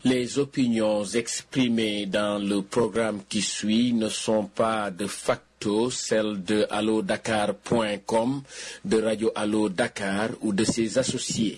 Les opinions exprimées dans le programme qui suit ne sont pas de facto celles de allodakar.com, de Radio Allo Dakar ou de ses associés.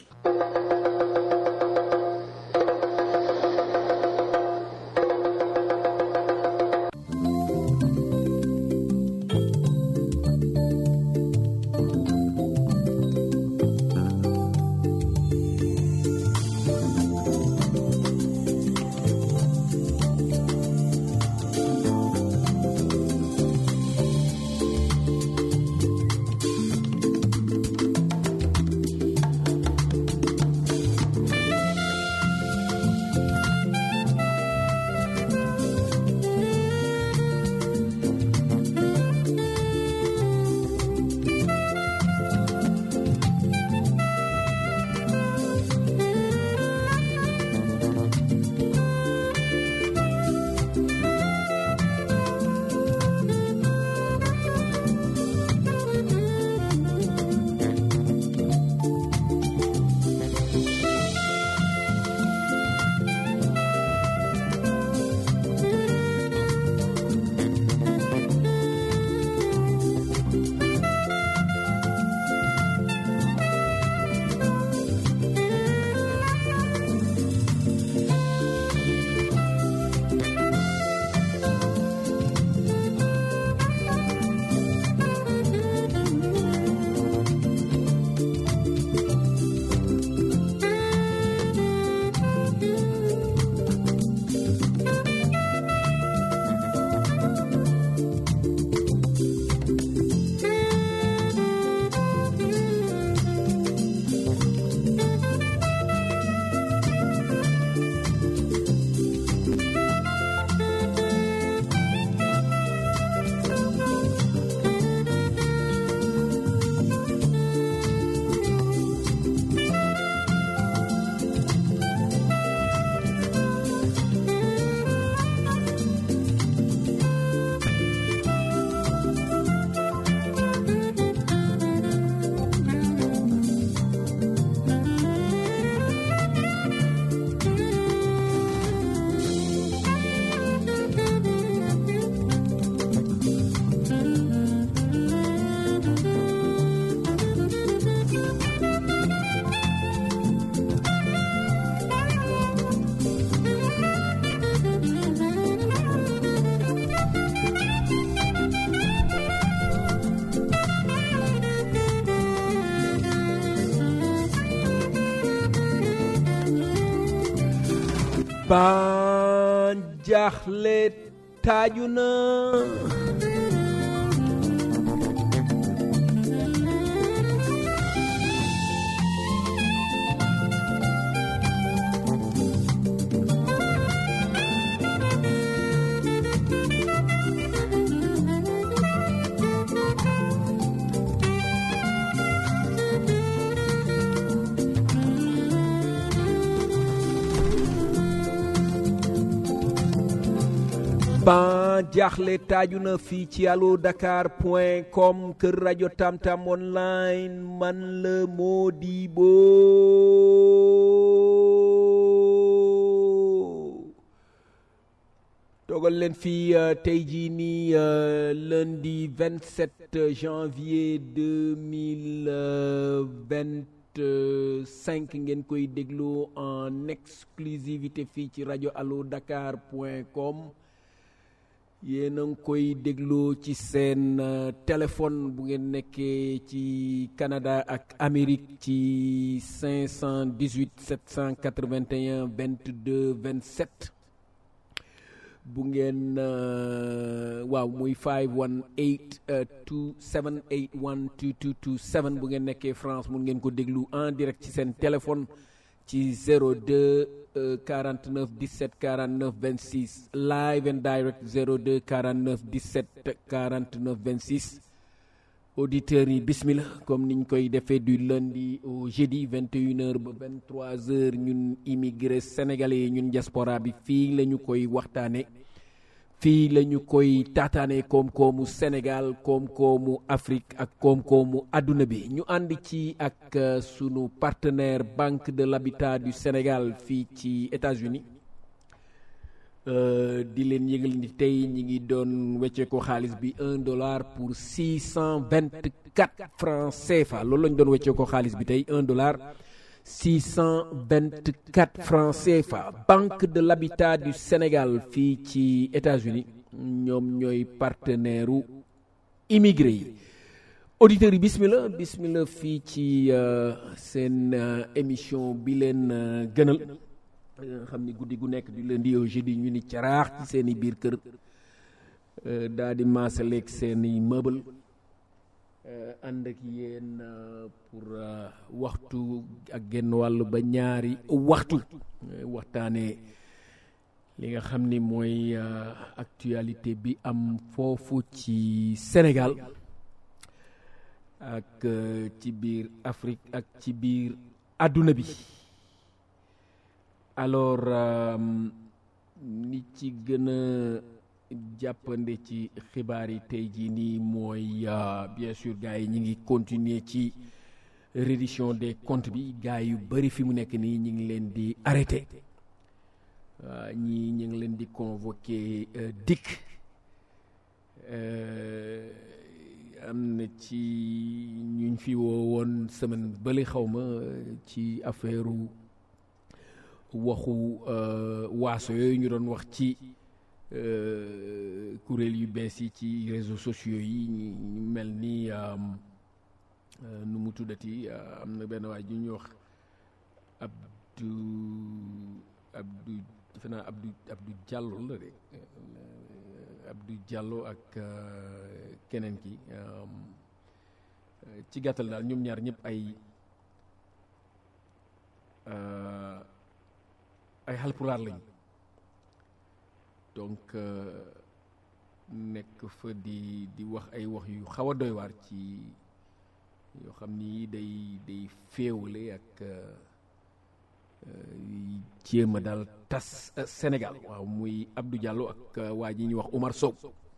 ban jaaxle taaju na ban jaaxle taaju na fii ci allo dakar point com kër rajo tamtam online man la Modibo toogal leen fii tey jii nii lundi 27 janvier 2025 ngeen koy déglu en exclusivité fii ci rajo allo dakar point com yéen a ngi koy dégloo ci seen téléphone bu ngeen nekkee ci Canada ak Amérique ci 518 781 22 27 bu ngeen waaw muy 518 278 2227 bu ngeen nekkee France mun ngeen ko déglu en direct ci seen téléphone ci 02 49 17 49 26 live and direct 02 49 17 49 26 auditeurs yi bismillah comme niñ koy defee du lundi au jeudi 21h ba 23h ñun immigré sénégalais yi ñun diaspora bi fii la ñu koy waxtaane fii la ñu koy taataane koom-koomu Sénégal koom-koomu Afrique ak koom-koomu àdduna bi ñu ànd ci ak sunu partenaire Banque de l'Habitat du Sénégal fii ci États-Unis di leen yëgal ni tey ñi ngi doon wecce ko xaalis bi un dollar pour six cent vingt quatre francs CFA loolu lañ doon wecce ko xaalis bi tey un dollar six cent vingt quatre francs CFA Banque de l'Habitat du Sénégal fii ci États-Unis ñoom ñooy partenaire u immigré yi auditeurs yi bismillah bismillah fii ci seen émission bi leen gënal nga xam ni guddi gu nekk du lundi au jeudi ñu ni caraax ci seen i biir kër daa di maasaleeg seen i meuble ànd ak yéen pour waxtu ak genn wàll ba ñaari waxtu waxtaanee li nga xam ni mooy actualité bi am foofu ci Sénégal ak ci biir Afrique ak ci biir àdduna bi alors ni ci gën a jàppande ci xibaar yi tey jii nii mooy bien sûr gars yi ñi ngi continuer ci reddition des comptes bi gars yu bëri fi mu nekk nii ñi ngi leen di arrêté ñii ñu ngi leen di convoqué dikk am na ci ñuñ fi woo woon semaine bële xaw ma ci affaire waxu waaso yooyu ñu doon wax ci kuréel yu bees yi ci réseaux sociaux yi ñu mel ni nu mu tuddati am na benn waay ju ñuy wax Abdou Abdou defe naa Abdou Abdou Diallo la de Abdou Diallo ak keneen ki ci gàttal daal ñoom ñaar ñëpp ay ay xalpulaar lañ donc nekk fa di di wax ay wax yu xaw a doy waar ci yoo xam ni day day féewale ak jéem a daal tas Sénégal waaw muy Abdou Diallo ak waa ji ñuy wax Omar Sow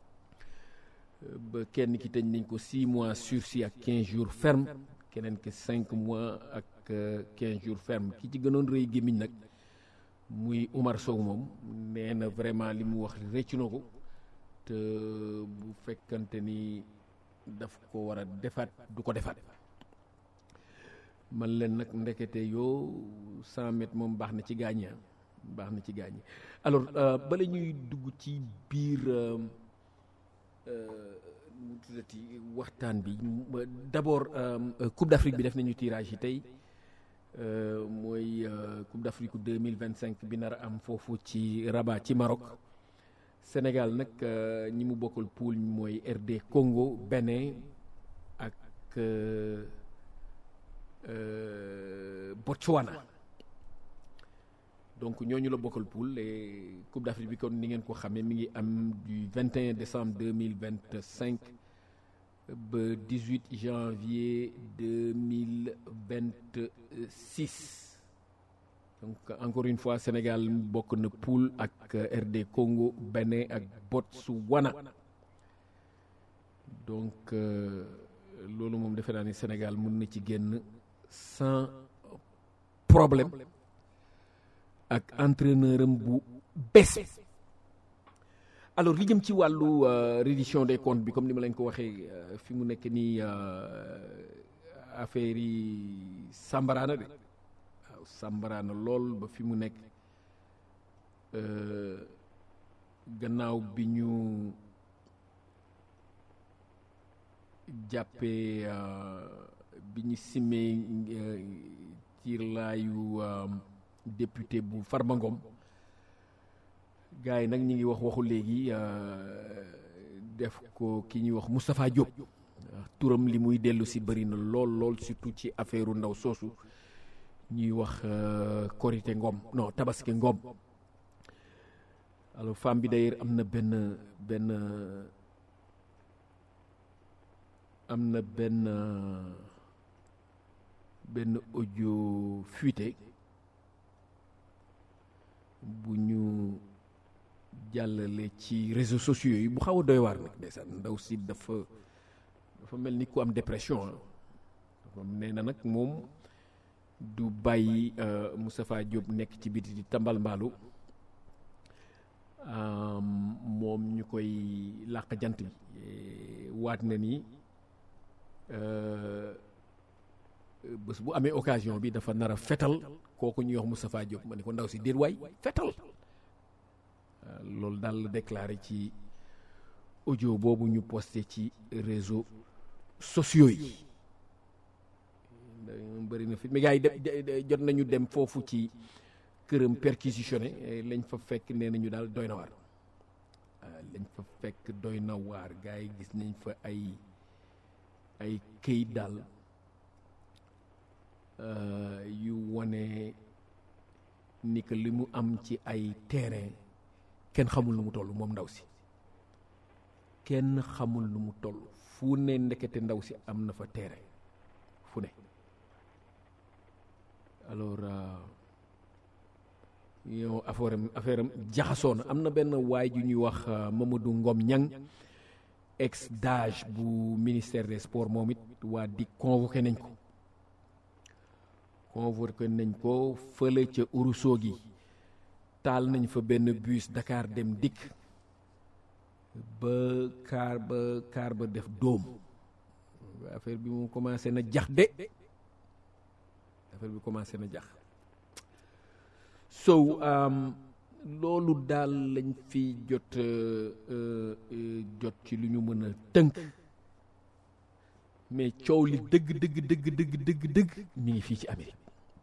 ba kenn ki tëj nañ ko six mois sursis ak quinze jours ferme keneen ki cinq mois ak quinze jours ferme ki ci gënoon rëy gémmiñ nag muy Omar Sow moom nee na vraiment li mu wax rëccu na ko te bu fekkante ni daf ko war a defaat du ko defaat man leen nag ndekete yoo cent mètres moom baax na ci gaañi baax na ci gaañi alors bala ñuy dugg ci biir mu tuddati waxtaan bi d'abord Coupe d'Afrique bi def nañu tirage yi tey mooy Coupe d'Afrique deux mille vingt cinq bi nar a am foofu ci Rabat ci Maroc Sénégal nag ñi mu bokkal poule mooy RD Congo Bénin ak Botswana donc ñooñu la bokkal poule et Coupe d'Afrique bi kon ni ngeen ko xamee mi ngi am du 21 décembre 2025 ba 18 janvier 2026 donc encore une fois Sénégal bokk na poule ak RD Congo Bénin ak Botswana donc loolu moom defe naa ni Sénégal mën na ci génn sans problème ak entraîneur am bu bees alors li jëm ci wàllu reddition des comptes bi comme ni ma leen ko waxee fi mu nekk nii affaire yi sàmbaraana de waaw sàmbaraana lool ba fi mu nekk gannaaw bi ñu jàppee bi ñu simmee ci laayu député bu Farba Ngom gars yi nag ñi ngi wax waxu léegi def ko ki ñuy wax Moustapha Diop turam li muy dellu si bëri na lool lool surtout ci affaire ndaw soosu ñuy wax Korité Ngom non Tabaski Ngom alors femme bi d'ailleurs am na benn benn am na benn benn audio fuité bu ñu jàllale ci réseaux sociaux yi bu xaw a doy waar nag ndeysaan ndaw si dafa dafa mel ni ku am dépression ah nee na nag moom du bàyyi Moustapha Diop nekk ci biti di tambal mbaalu moom ñu koy làq jant bi waat na ni bés bu amee occasion bi dafa nar a fetal kooku ñuy wax Moustapha Diop ma ne ko ndaw si déet waay fetal loolu daal la déclaré ci audio boobu ñu posté ci réseaux sociaux yi bëri na fi mais gars yi de jot nañu dem foofu ci këram perquisitionné lañ fa fekk nee nañu daal doy na waar lañ fa fekk doy na waar gars yi gis nañ fa ay ay këyit daal yu wane ni que li mu am ci ay terrain kenn xamul lu mu toll moom ndaw si kenn xamul lu mu toll fu ne ndekete ndaw si am na fa terrain fu ne alors yow affaire am affaire am jaxasoo na am na benn waay ju ñuy wax Mamadou Ngom Ñang ex DAGE bu ministère des sports moom it waa di convoqué nañ ko convoqué nañ ko fële ca Ourossogui taal nañ fa benn bus Dakar dem dikk ba kaar ba kaar ba def dóom affaire bi mu commencé na jax de affaire bi commencé na jax so loolu daal lañ fi jot jot ci lu ñu mën a tënk mais coow li dëgg dëgg dëgg dëgg dëgg dëgg mi ngi fii ci Amérique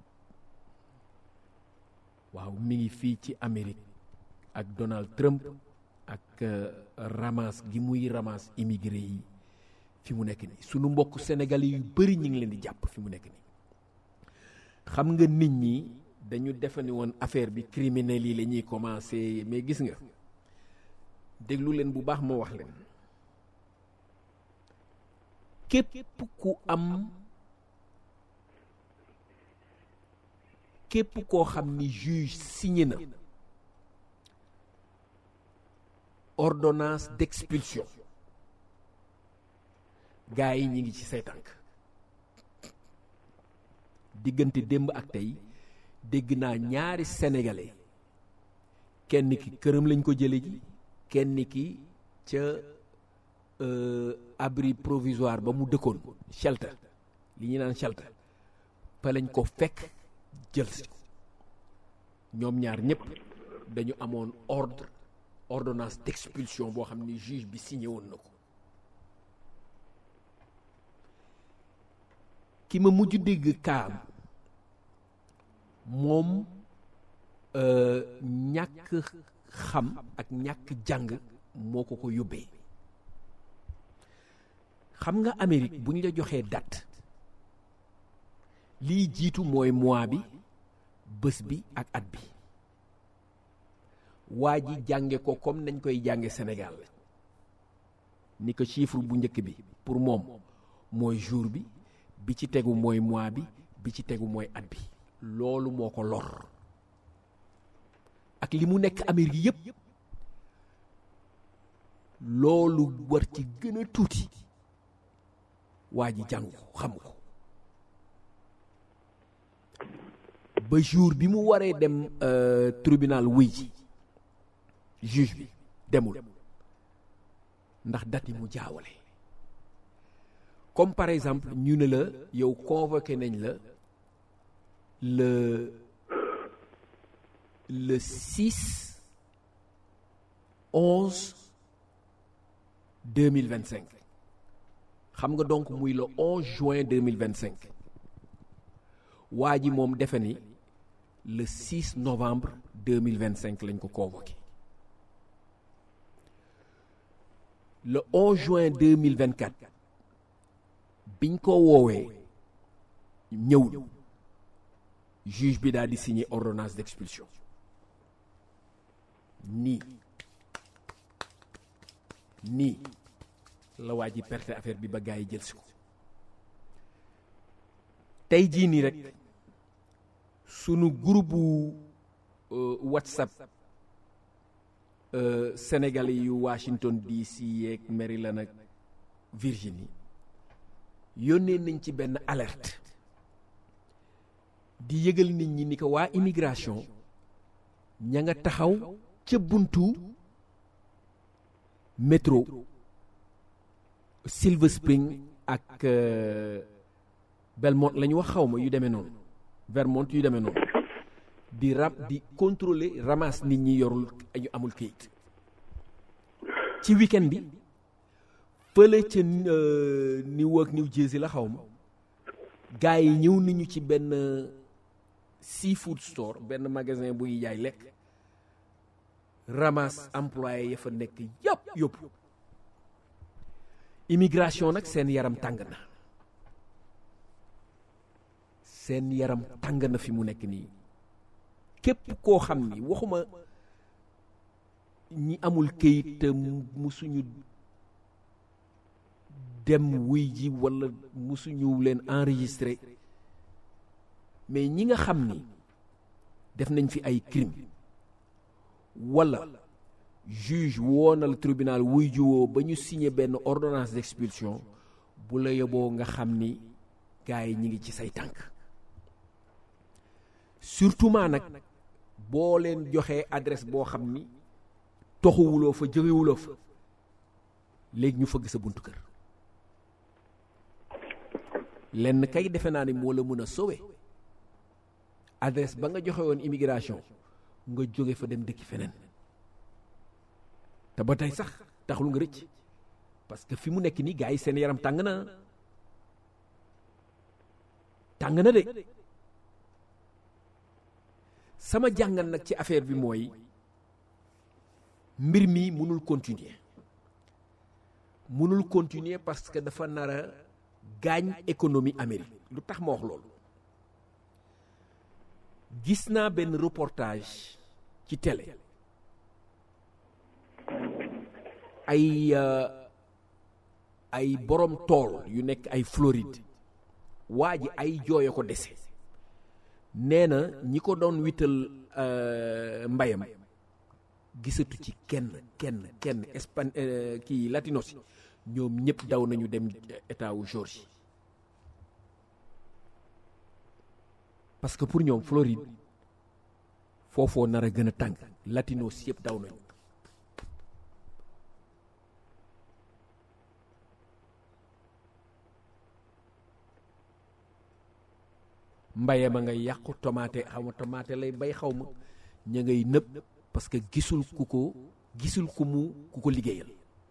waaw mi ngi fii ci Amérique ak Donald Trump ak ramas gi muy ramas immigré yi fi mu nekk nii sunu mbokk sénégalais yu bëri ñu ngi leen di jàpp fi mu nekk nii xam nga nit ñi dañu defe ni woon affaire bi criminels yi la ñuy commencé mais gis nga déglu leen bu baax ma wax leen képp ku am képp koo xam ni juge signé na ordonnance d'expulsion gars yi ñi ngi ci say tànk diggante démb ak tey dégg naa ñaari sénégalais kenn ki këram lañ ko jële ji kenn ki ca abri provisoire ba mu dëkkoon shelter li ñu naan shelter fa lañ ko fekk jël si ñoom ñaar ñëpp dañu amoon ordre ordonnance d'expulsion boo xam ni juge bi signé woon na ko ki ma mujj dégg kaam moom ñàkk xam ak ñàkk jàng moo ko ko yóbbee xam nga Amérique bu ñu la joxee date lii jiitu mooy mois bi bés bi ak at bi waa ji jànge ko comme nañ koy jànge Sénégal ni ko chiffre bu njëkk bi pour moom mooy jour bi bi ci tegu mooy mois bi bi ci tegu mooy at bi loolu moo ko lor ak li mu nekk Amérique yépp loolu war ci gën a tuuti waa ji jàng ko xam ko ba jour bi mu waree dem tribunal wuy ji juge bi demul ndax date yi mu jaawale comme par exemple ñu ne la yow convoqué nañ la le le 6 11 2025 xam nga donc muy le 11 juin 2025 waa ji moom defe ni le 6 novembre 2025 lañ ko convoqué le 11 juin 2024 biñ ko woowee ñëwul juge bi daal di signer ordonnance d'expulsion nii nii la waa ji perte affaire bi ba gars yi jël si ko tey jii nii rek sunu groupe WhatsApp sénégalais yu Washington DC yeeg Maryland ak Virginie yónnee nañ ci benn alerte di yëgal nit ñi ni ko waa immigration ña nga taxaw ca buntu métro Silver Spring ak Belmont la ñu wax xaw ma yu demee noonu Vermont yu demee noonu di ram di contrôler ramasse nit ñi yorul ñu amul kayit ci weekend bi fële ca Newark New Jersey la xaw ma gars yi ñëw nañu ci benn seafood store benn magasin buy jaay lekk ramasse employé ya fa nekk yëpp yóbbu immigration nag seen yaram tàng na seen yaram tàng na fi mu nekk nii képp koo xam ni waxuma ñi amul këyit te musuñu dem wuy ji walla musuñu leen enregistré mais ñi nga xam ni def nañ fi ay crime walla juge woonal tribunal wuy jiwoo ba ñu signé benn ordonnance d'expulsion bu la yóbboo nga xam ni gars yi ñi ngi ci say tànk surtout maa nag boo leen joxee adresse boo xam ni toxuwuloo fa jógewuloo fa léegi ñu fëgg sa buntu kër lenn kay defe naa ni moo la mën a sowe adresse ba nga joxe woon immigration nga jóge fa dem dëkki feneen te ba tey sax taxul nga rëcc parce que fi mu nekk nii gars yi seen yaram tàng na tàng na de sama jàngat nag ci affaire bi mooy mbir mi mënul continuer mënul continuer parce que dafa nar a gaañ économie Amérique lu tax ma wax loolu gis naa benn reportage ci télé ay ay borom tool yu nekk ay Floride waa ji ay jooyo ko dese nee na ñi ko doon wital mbayam gisatu ci kenn kenn kenn espan kii latinos yi ñoom ñëpp daw nañu dem état wu Georgie parce que pour ñoom Floride foofoo nar a gën a tàng latinos yëpp daw nañu mbaye ma ngay yàqu tomate xaw ma tomate lay bay xaw ma ña ngay nëb parce que gisul ku ko gisul ku mu ku ko liggéeyal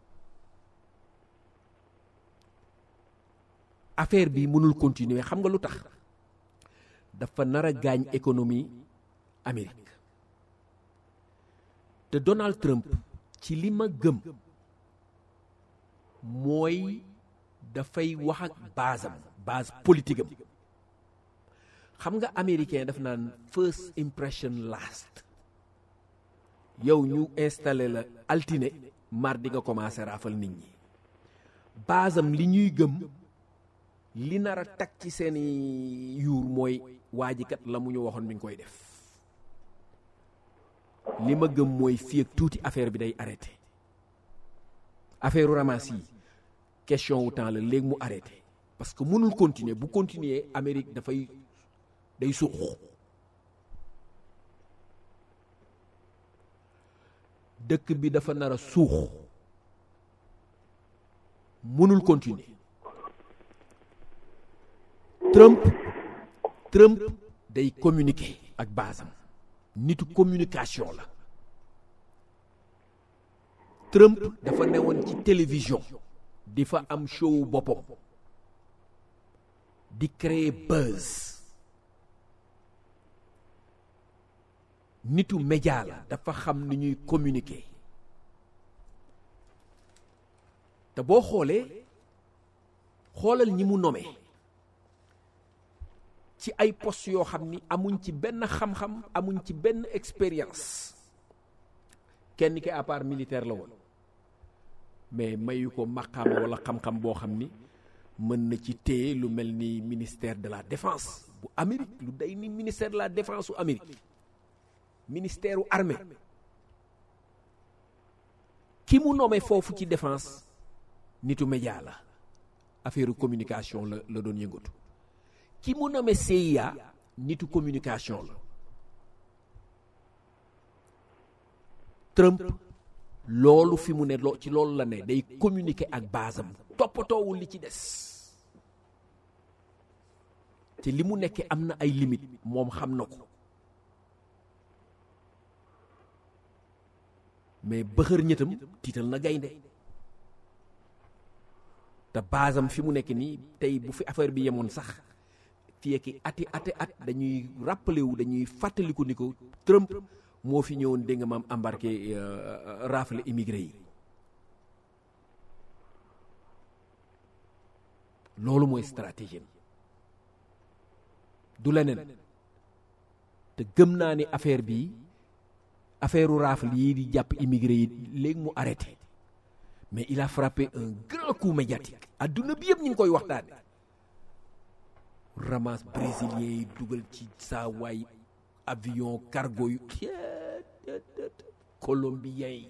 affaire bi mënul continuer xam nga lu tax dafa nar a gaañ économie Amérique te Donald Trump ci li ma gëm mooy dafay wax ak basam base politique am xam nga américain daf naan first impression last yow ñu installé la altine mardi nga commencé raafal nit ñi basam li ñuy gëm li nar a tag ci seeni yuur mooy waajikat la mu ñu waxoon mi ngi koy def li ma gëm mooy fii ak tuuti affaire bi day arrêté affaire u ramas yi question wu temps la léegi mu arrêté parce que mënul continuer bu continuer Amérique dafay day suux dëkk bi dafa nar a suux mënul continuer Trump Trump day communiquer ak basam nitu communication la Trump dafa newoon ci télévision di fa am show boppam di créer buzz nitu média la dafa xam ni ñuy communiquer te boo xoolee xoolal ñi mu nommé ci ay poste yoo xam ni amuñ ci benn xam-xam amuñ ci benn expérience kenn ki à part militaire la woon mais mayu ko maqaama wala xam-xam boo xam ni mën na ci téye lu mel ni ministère de la défense bu Amérique lu day ni ministère de la défense u Amérique ministère u armée ki mu nommé foofu ci défense nitu média la affaire communication la la doon yëngatu ki mu nommé CIA nitu communication la Trump loolu fi mu ne loo ci loolu la ne day communiquer ak basam toppatoowul li ci des te li mu nekkee am na ay limite moom xam na ko mais bëxër ñëtam tiital na gaynde te basam fi mu nekk nii tey bu fi affaire bi yemoon sax fii ak ati ati at dañuy rappelé wu dañuy fàttaliku ni ko Trump moo fi ñëwoon dégg nga maam embarqué rafle immigré yi loolu mooy stratégie du leneen te gëm naa ni affaire bi affaire u rafle yi di jàpp immigré yi léegi mu arrêté mais il a frappé un grand coup médiatique adduna bi yëpp ñu ngi koy waxtaane ramasse brésilien yi dugal ci saa waay avion cargo yu colombien yi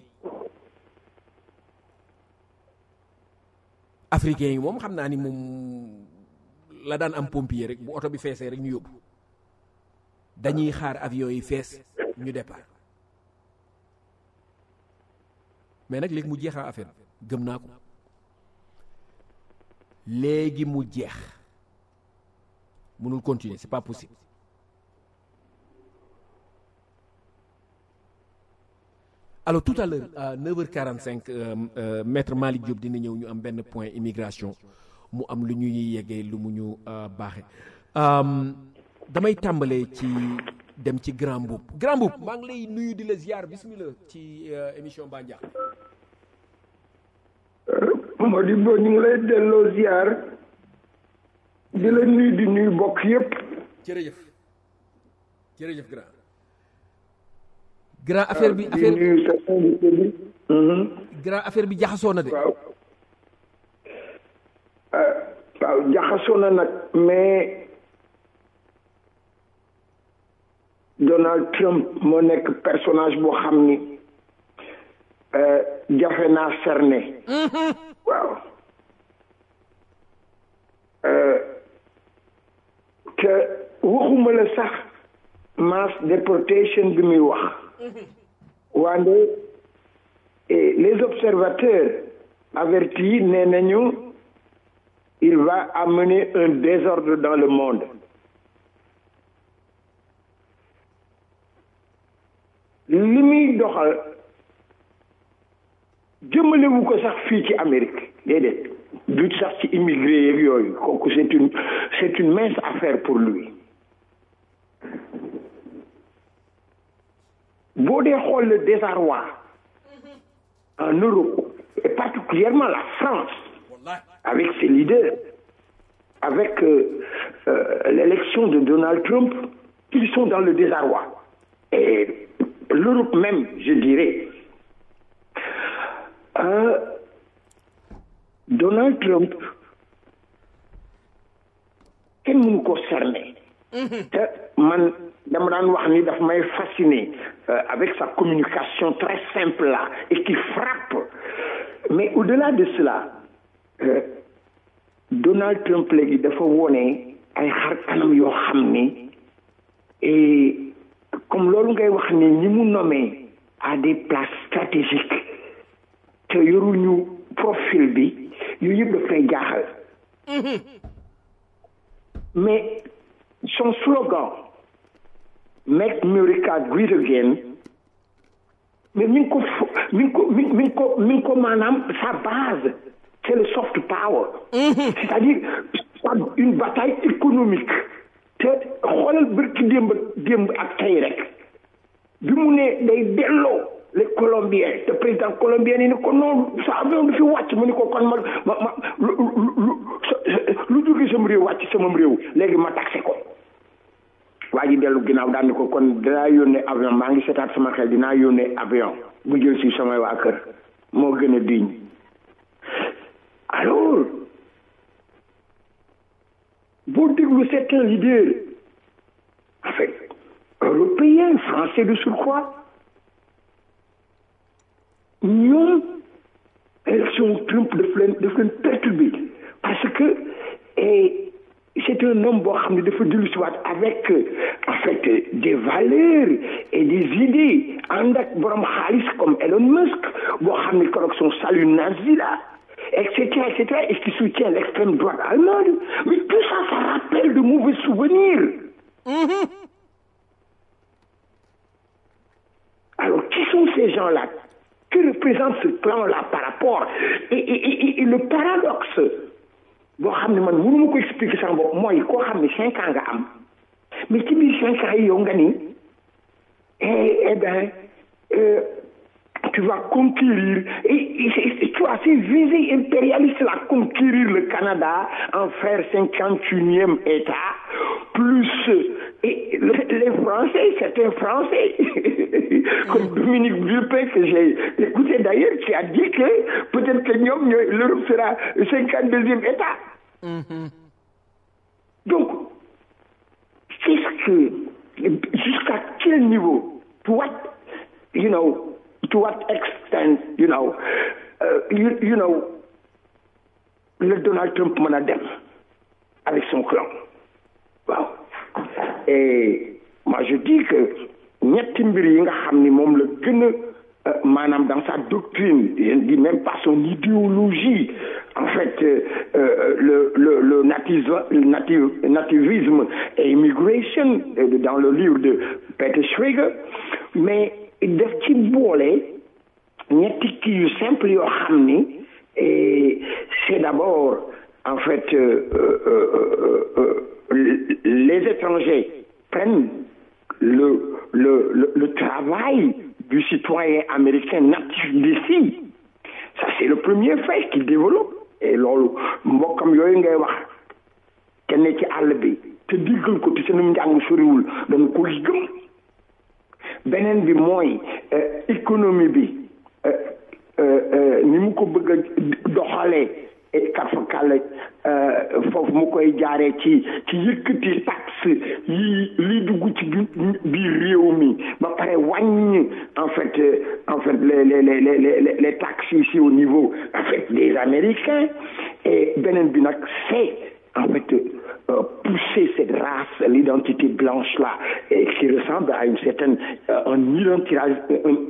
africain yi moom xam naa ni moom la daan am pompier rek bu oto bi feesee rek ñu yóbbu dañuy xaar avion yi fees ñu départ mais nag léegi mu jeexaa affaire gëm naa ko léegi mu jeex mënul continuer c'est pas possible alors tout à l'heure à 9h45 euh, euh, maître Malick Diop dina ñëw ñu am benn point immigration mu am lu ñuy yeggee lu mu ñu baaxe damay tàmbalee ci dem ci grand mbuub grand mbuub maa ngi lay nuyu di la ziar bismillah ci émission Ba Ndiakh Modibo ñu ngi lay delloo ziar di la nuyu di nuyu bokk yépp jërëjëf jërëjëf grand grand affaire bi affaire nuyu sa invité bi grand affaire bi jaxasoo na de waaw waaw jaxasoo na nag mais Donald Trump moo nekk personnage boo xam ni jafe naa cerné waaw te waxuma la sax mass déportation bi muy wax wande les observateurs avertis nee nañu il va amener un désordre dans le monde li muy doxal jëmalewu ko sax fii ci Amérique déedéet du sax ci immigré yeeg yooyu kooku c'est une c'est une mince affaire pour lui boo dee xool le désarroi en Europe et particulièrement la France avec ses leaders avec euh, euh, l'élection de Donald Trump ils sont dans le désarroi et l'Europe même je dirais euh, Donald Trump kenn mënu ko cerner te man dama daan wax ni daf may fasciner avec sa communication très simple là et qui frappe mais au-delà de cela Donald Trump léegi dafa wone ay xar kanam yoo xam ni et comme loolu ngay wax ni ñi mu nommé à des places stratégiques te yoruñu profil bi yooyu yëpp daf lay jaaxal mais son slogan make America great again mais mi ngi ko mi ngi ko mi ngi ko mi ngi ko maanaam sa base c'est le soft power c'est-à-dire une bataille économique te xoolal bërki démb démb ak tey rek bi mu ne day delloo les colombiens te président colombien yi ni ko noonu sa avion du fi wàcc mu ni ko kon ma ma ma lu lu lu jóge sama réew wàcc sama réew léegi ma taxé ko waa ji dellu ginnaaw daal ni ko kon dinaa yónnee avion maa ngi seetaat sama xel dinaa yónnee avion bu jël si samay waa kër moo gën a diñ alors boo déglu certains leaders en fait européens français de surcroît ñoom élection Trump daf leen daf leen perturbé parce que c'est un homme boo xam ne dafa dellu si waat avec en fait des valeurs et des idées ànd ak borom xaalis comme Elon Musk boo xam ne keroog son salut nazi là et cetera et cetera et qui soutient l'extrême droite allemande mais tout ça ça rappelle de mauvais souvenirs alors qui sont ces gens-là que représente ce clan-là par rapport et, et, et, et le paradoxe boo xam ne man mënu ma ko expliquer sama bopp mooy koo xam ne cinq ans nga am mais ci biir cinq ans yi yow nga ni eh eh ben euh, tu vas conquérir et, et, et tu as ces visées impérialistes là conquérir le Canada en faire cinquante unième État plus et les Français c'est un Français comme Dominique Villepin que j'ai écouté d'ailleurs qui a dit que peut-être que ñoom ñooy l'Europe sera cinquante deuxième État mm-hmm. donc qu'est-ce que jusqu'à quel niveau to what you know to what extent you know uh, you, you know le Donald Trump mën a dem avec son clan waaw et moi je dis que ñetti mbir yi nga xam ni moom la gën a maanaam dans sa doctrine je ne dis même pas son idéologie en fait euh, le le le nativisme nativ, nativisme et immigration dans le livre de Peter Schrager mais def ci boole ñetti kii yu simple yoo xam ni c'est d'abord en fait euh, euh, euh, les étrangers prennent le le le, le travail du citoyen américain natif d'ici ça c'est le premier fait qu'il développe et loolu mbokkam yooyu ngay wax te ne ci àll bi te diggal ko te seenum njàng soriwul dañ ko gëm beneen bi mooy économie bi ni mu ko bëgg a doxalee et kafakal foofu mu koy jaaree ci ci yëkkati taxe yi li dugg ci biir réew mi ba pare wàññi en fait en fait les les les les les taxes ici au niveau en fait des Américains et beneen bi nag c'est en fait euh, pousser cette race l'identité blanche là et qui ressemble à une certaine euh, un identitarisme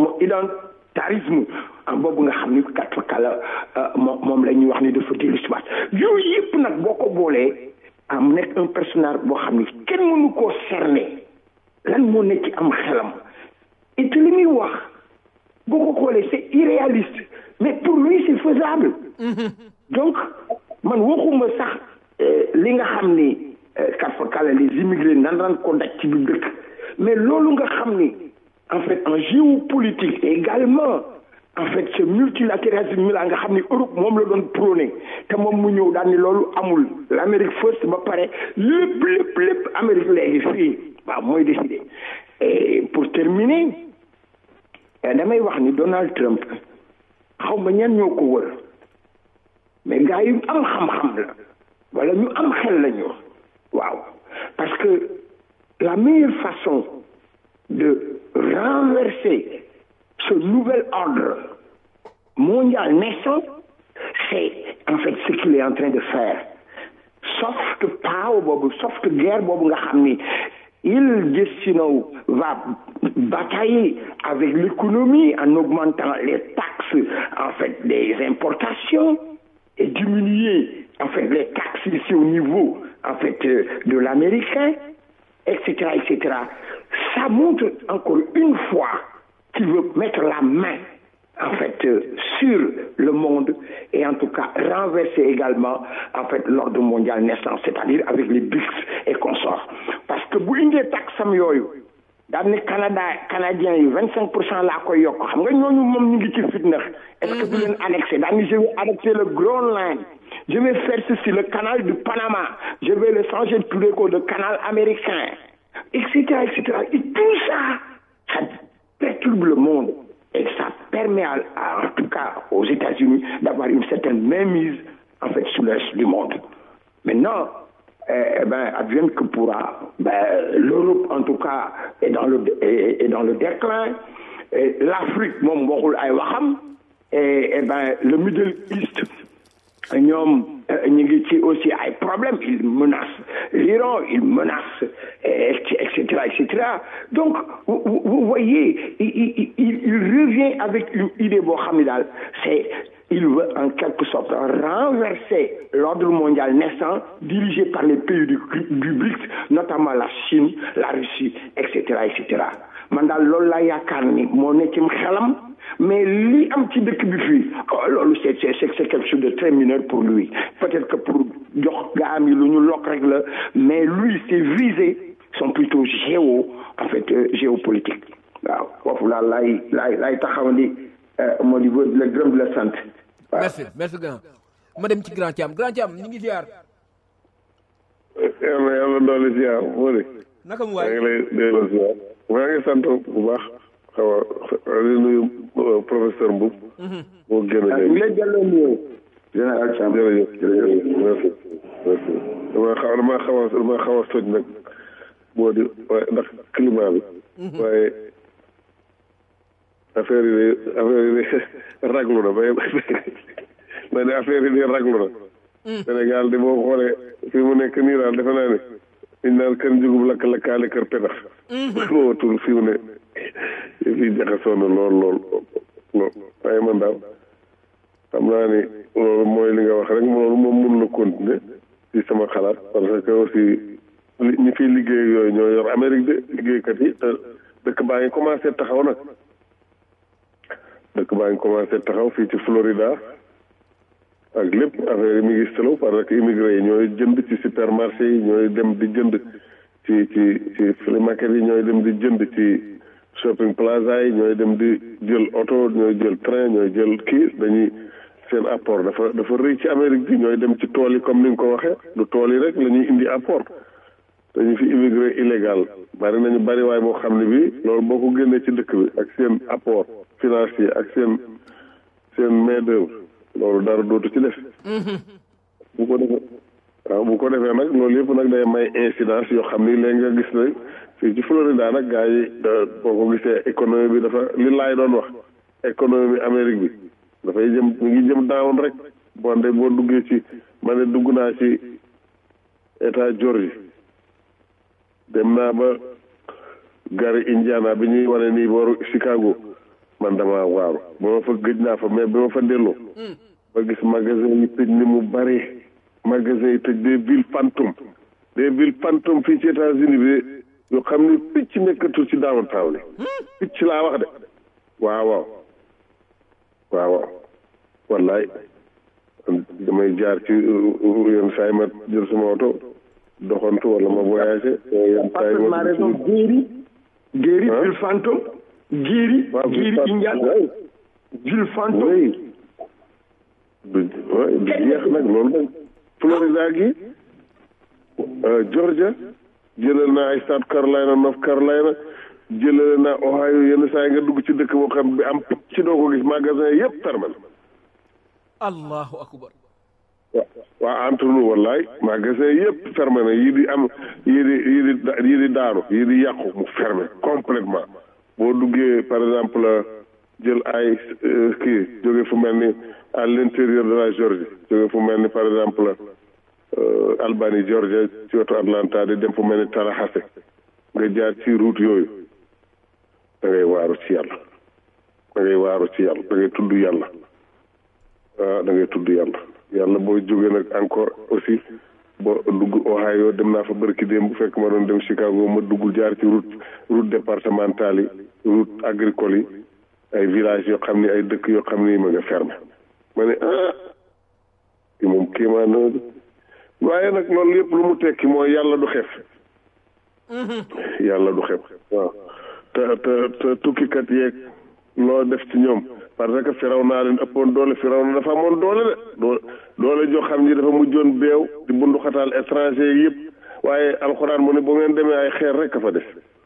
identarisme boobu nga xam ni kat fa kala moom moom la ñuy wax ni dafa dellu si waat yooyu yëpp nag boo ko boolee am nekk un personnage boo xam ni kenn mënu koo cerner lan moo nekk ci am xelam et li muy wax boo ko xoolee c'est irréaliste mais pour lui c'est faisable donc man waxuma sax li nga xam ni kat fa kala les immigrés nan daan ko daj ci biir dëkk mais loolu nga xam ni en fait en géopolitique également en fait ce multilatéralisme la nga xam ni Europe moom la doon prôné te moom mu ñëw daal ni loolu amul l'Amérique first ba pare lépp lépp lépp Amérique léegi fii waaw mooy décidé et pour terminer damay wax ni Donald Trump xaw ma ñan ñoo ko wër mais gars yu am xam-xam la wala ñu am xel la ñu waaw parce que la meilleure façon de renverser ce nouvel ordre mondial naissant, c'est en fait ce qu'il est en train de faire. Soft power boobu, soft guerre boobu nga xam ni il just you know, va batailler avec l'économie en augmentant les taxes en fait des importations et diminuer en fait les taxes ici au niveau en fait de l'américain, etc., etc. Ça montre encore une fois qu'il veut mettre la main en fait euh, sur le monde et en tout cas renverser également en fait l'ordre mondial naissant c'est-à-dire avec les BRICS et consorts parce que bu indee taxam yooyu daan ne Canada canadiens yi vingt cinq pour cent laa koy yokk xam nga ñooñu moom ñu ngi ci fitna est-ce que du leen annexé daan ni je vais annexer le Groenland je vais faire ceci le canal du Panama je vais le changer de tudde ko de canal américain etc etc et tout ça ça perturbe le monde et ça permet à, à, en tout cas aux États-Unis d'avoir une certaine mainmise en fait sur le reste du monde. Maintenant, eh, ben, advienne que pourra, ben, l'Europe en tout cas est dans le est, est dans le déclin. L'Afrique, moom waxul ay waxam et, et ben le Middle East ñoom ñu ngi ci aussi ay problèmes il menace l'Iran il menace et cetera et cetera donc vous, vous voyez il, il, il, il revient avec une idée boo xam ne daal c'est il veut en quelque sorte renverser l'ordre mondial naissant dirigé par les pays du, du BRICS notamment la Chine la Russie et cetera et cetera man daal loolu laa yaakaar ni moo ne ci xelam mais li am ci dëkk bi fii oh loolu c'est c'est c'est quelque chose de très mineur pour lui peut-être que pour jox gaa am yi lu ñu lokk rek la mais lui ses visées sont plutôt géo en fait euh, géopolitique waaw foofu laa laay laay laay taxaw ni moo di la gërëm la sant merci merci grand ma dem ci grand Thiam grand Thiam ñu ngi ziar yàlla yàlla doole ziar moo di naka mu maa waay ngi lay delloo ziar maa ngi sant bu baax xaw a di nuyu professeur Mboub moo génn ñu léegi lay delloo nuyoo général Thiam jërëjëf jërëjëf merci merci dama xaw dama xaw a dama xaw a soj nag moo di waaye ndax climat bi waaye affaire yi de affaire yi de raglu na bay ma ne affaire yi de raglu na Sénégal de boo xoolee fii mu nekk nii daal defe naa ne liñ naan kër njugub lakk lakkaale kër petax moo tul fii mu ne fii jaxasoo na lool lool lool waaye man daal xam naa ni loolu mooy li nga wax rek loolu moom mun na continuer ci sama xalaat parce que aussi li ñi fiy liggéey yooyu ñoo yor Amérique de liggéeykat yi te dëkk baa ngi commencé taxaw nag dëkk baa ngi commencé taxaw fii ci Florida ak lépp affaire yi mi ngi selo parce que immigré yi ñooy jënd ci supermarché yi ñooy dem di jënd ci ci ci flea market yi ñooy dem di jënd ci shopping plaza yi ñooy dem di jël oto ñooy jël train ñooy jël kii dañuy seen apport dafa dafa rëy ci Amérique bi ñooy dem ci tool yi comme ni nga ko waxee du tool yi rek la ñuy indi apport dañu fi immigré illégal bari nañu bari waay boo xam ne bi loolu boo ko génnee ci dëkk bi ak seen apport financier ak seen seen main d'œuvre loolu dara dootu ci def bu ko defee waaw bu ko defee nag loolu yëpp nag day may incidence yoo xam ni léegi nga gis ne fii ci Florida nag gars yi da- boo ko gisee économie bi dafa li laay doon wax économie Amérique bi dafay jëm mi ngi jëm down rek bon de boo duggee ci ma ne dugg naa ci état Georgie dem naa ba gari Indiana bi ñuy wane nii booru Chicago man dama waaru ba ma fa gëj naa fa mais bi ma fa delloo ba gis magasin yi tëj ni mu bari magasin yi tëj des villes fantômes des villes fantômes fii ci États-Unis bi yoo xam ni picc nekkatul ci downtown li picc laa wax de waaw waaw waaw waaw wallaay damay jaar ci yenn saa yi ma jël sama oto doxantu wala ma voyagé yenn saa yi parfaitement ma raison Guéri Guéri Hein? ville fantôme Guéri waaw Guéri Indiana oui ville fantôme oui du oui du jeex nag loolu nag Florida gi euh, Georgia jëlal naa ay South Carolina North Carolina jëlal naa Ohio yenn saa yi nga dugg ci dëkk boo xam bi am ci doo ko gis magasin yëpp fermé na allahu akbar wa waa entre nous wallaay magasin yëpp fermé na yii di am yii di yii di da- yii di daanu yii di yàqu mu fermé complètement boo duggee par exemple jël ay euh, kii jóge fu mel ni à l'intérieur de la Georgie jóge fu mel ni par exemple euh, Albany Georgia ci wetu Atlanta di dem fu mel ni Tallahassee nga jaar ci route yooyu da ngay waaru ci yàlla da ngay waaru ci yàlla da ngay tudd yàlla ah da ngay tudd yàlla yàlla boo jógee nag encore aussi ba dugg Ohio dem naa fa bërki démb bu fekk ma doon dem Chicago ma dugg jaar ci route route départementale yi route agricole yi ay villages yoo xam ni ay dëkk yoo xam ni ma nga fermé ma ne ah ki moom kéemaan na de waaye nag loolu yëpp lu mu tekki mooy yàlla du xef yàlla du xef waaw te te te tukkikat yeeg loo def ci ñoom parce que firaw naa leen ëppoon doole firaw na dafa amoon doole de doo doole joo xam ni dafa mujjoon beew di bunduxataal étranger yi yëpp waaye alxuraan mu ne bu ngeen demee ay xeer rek a fa des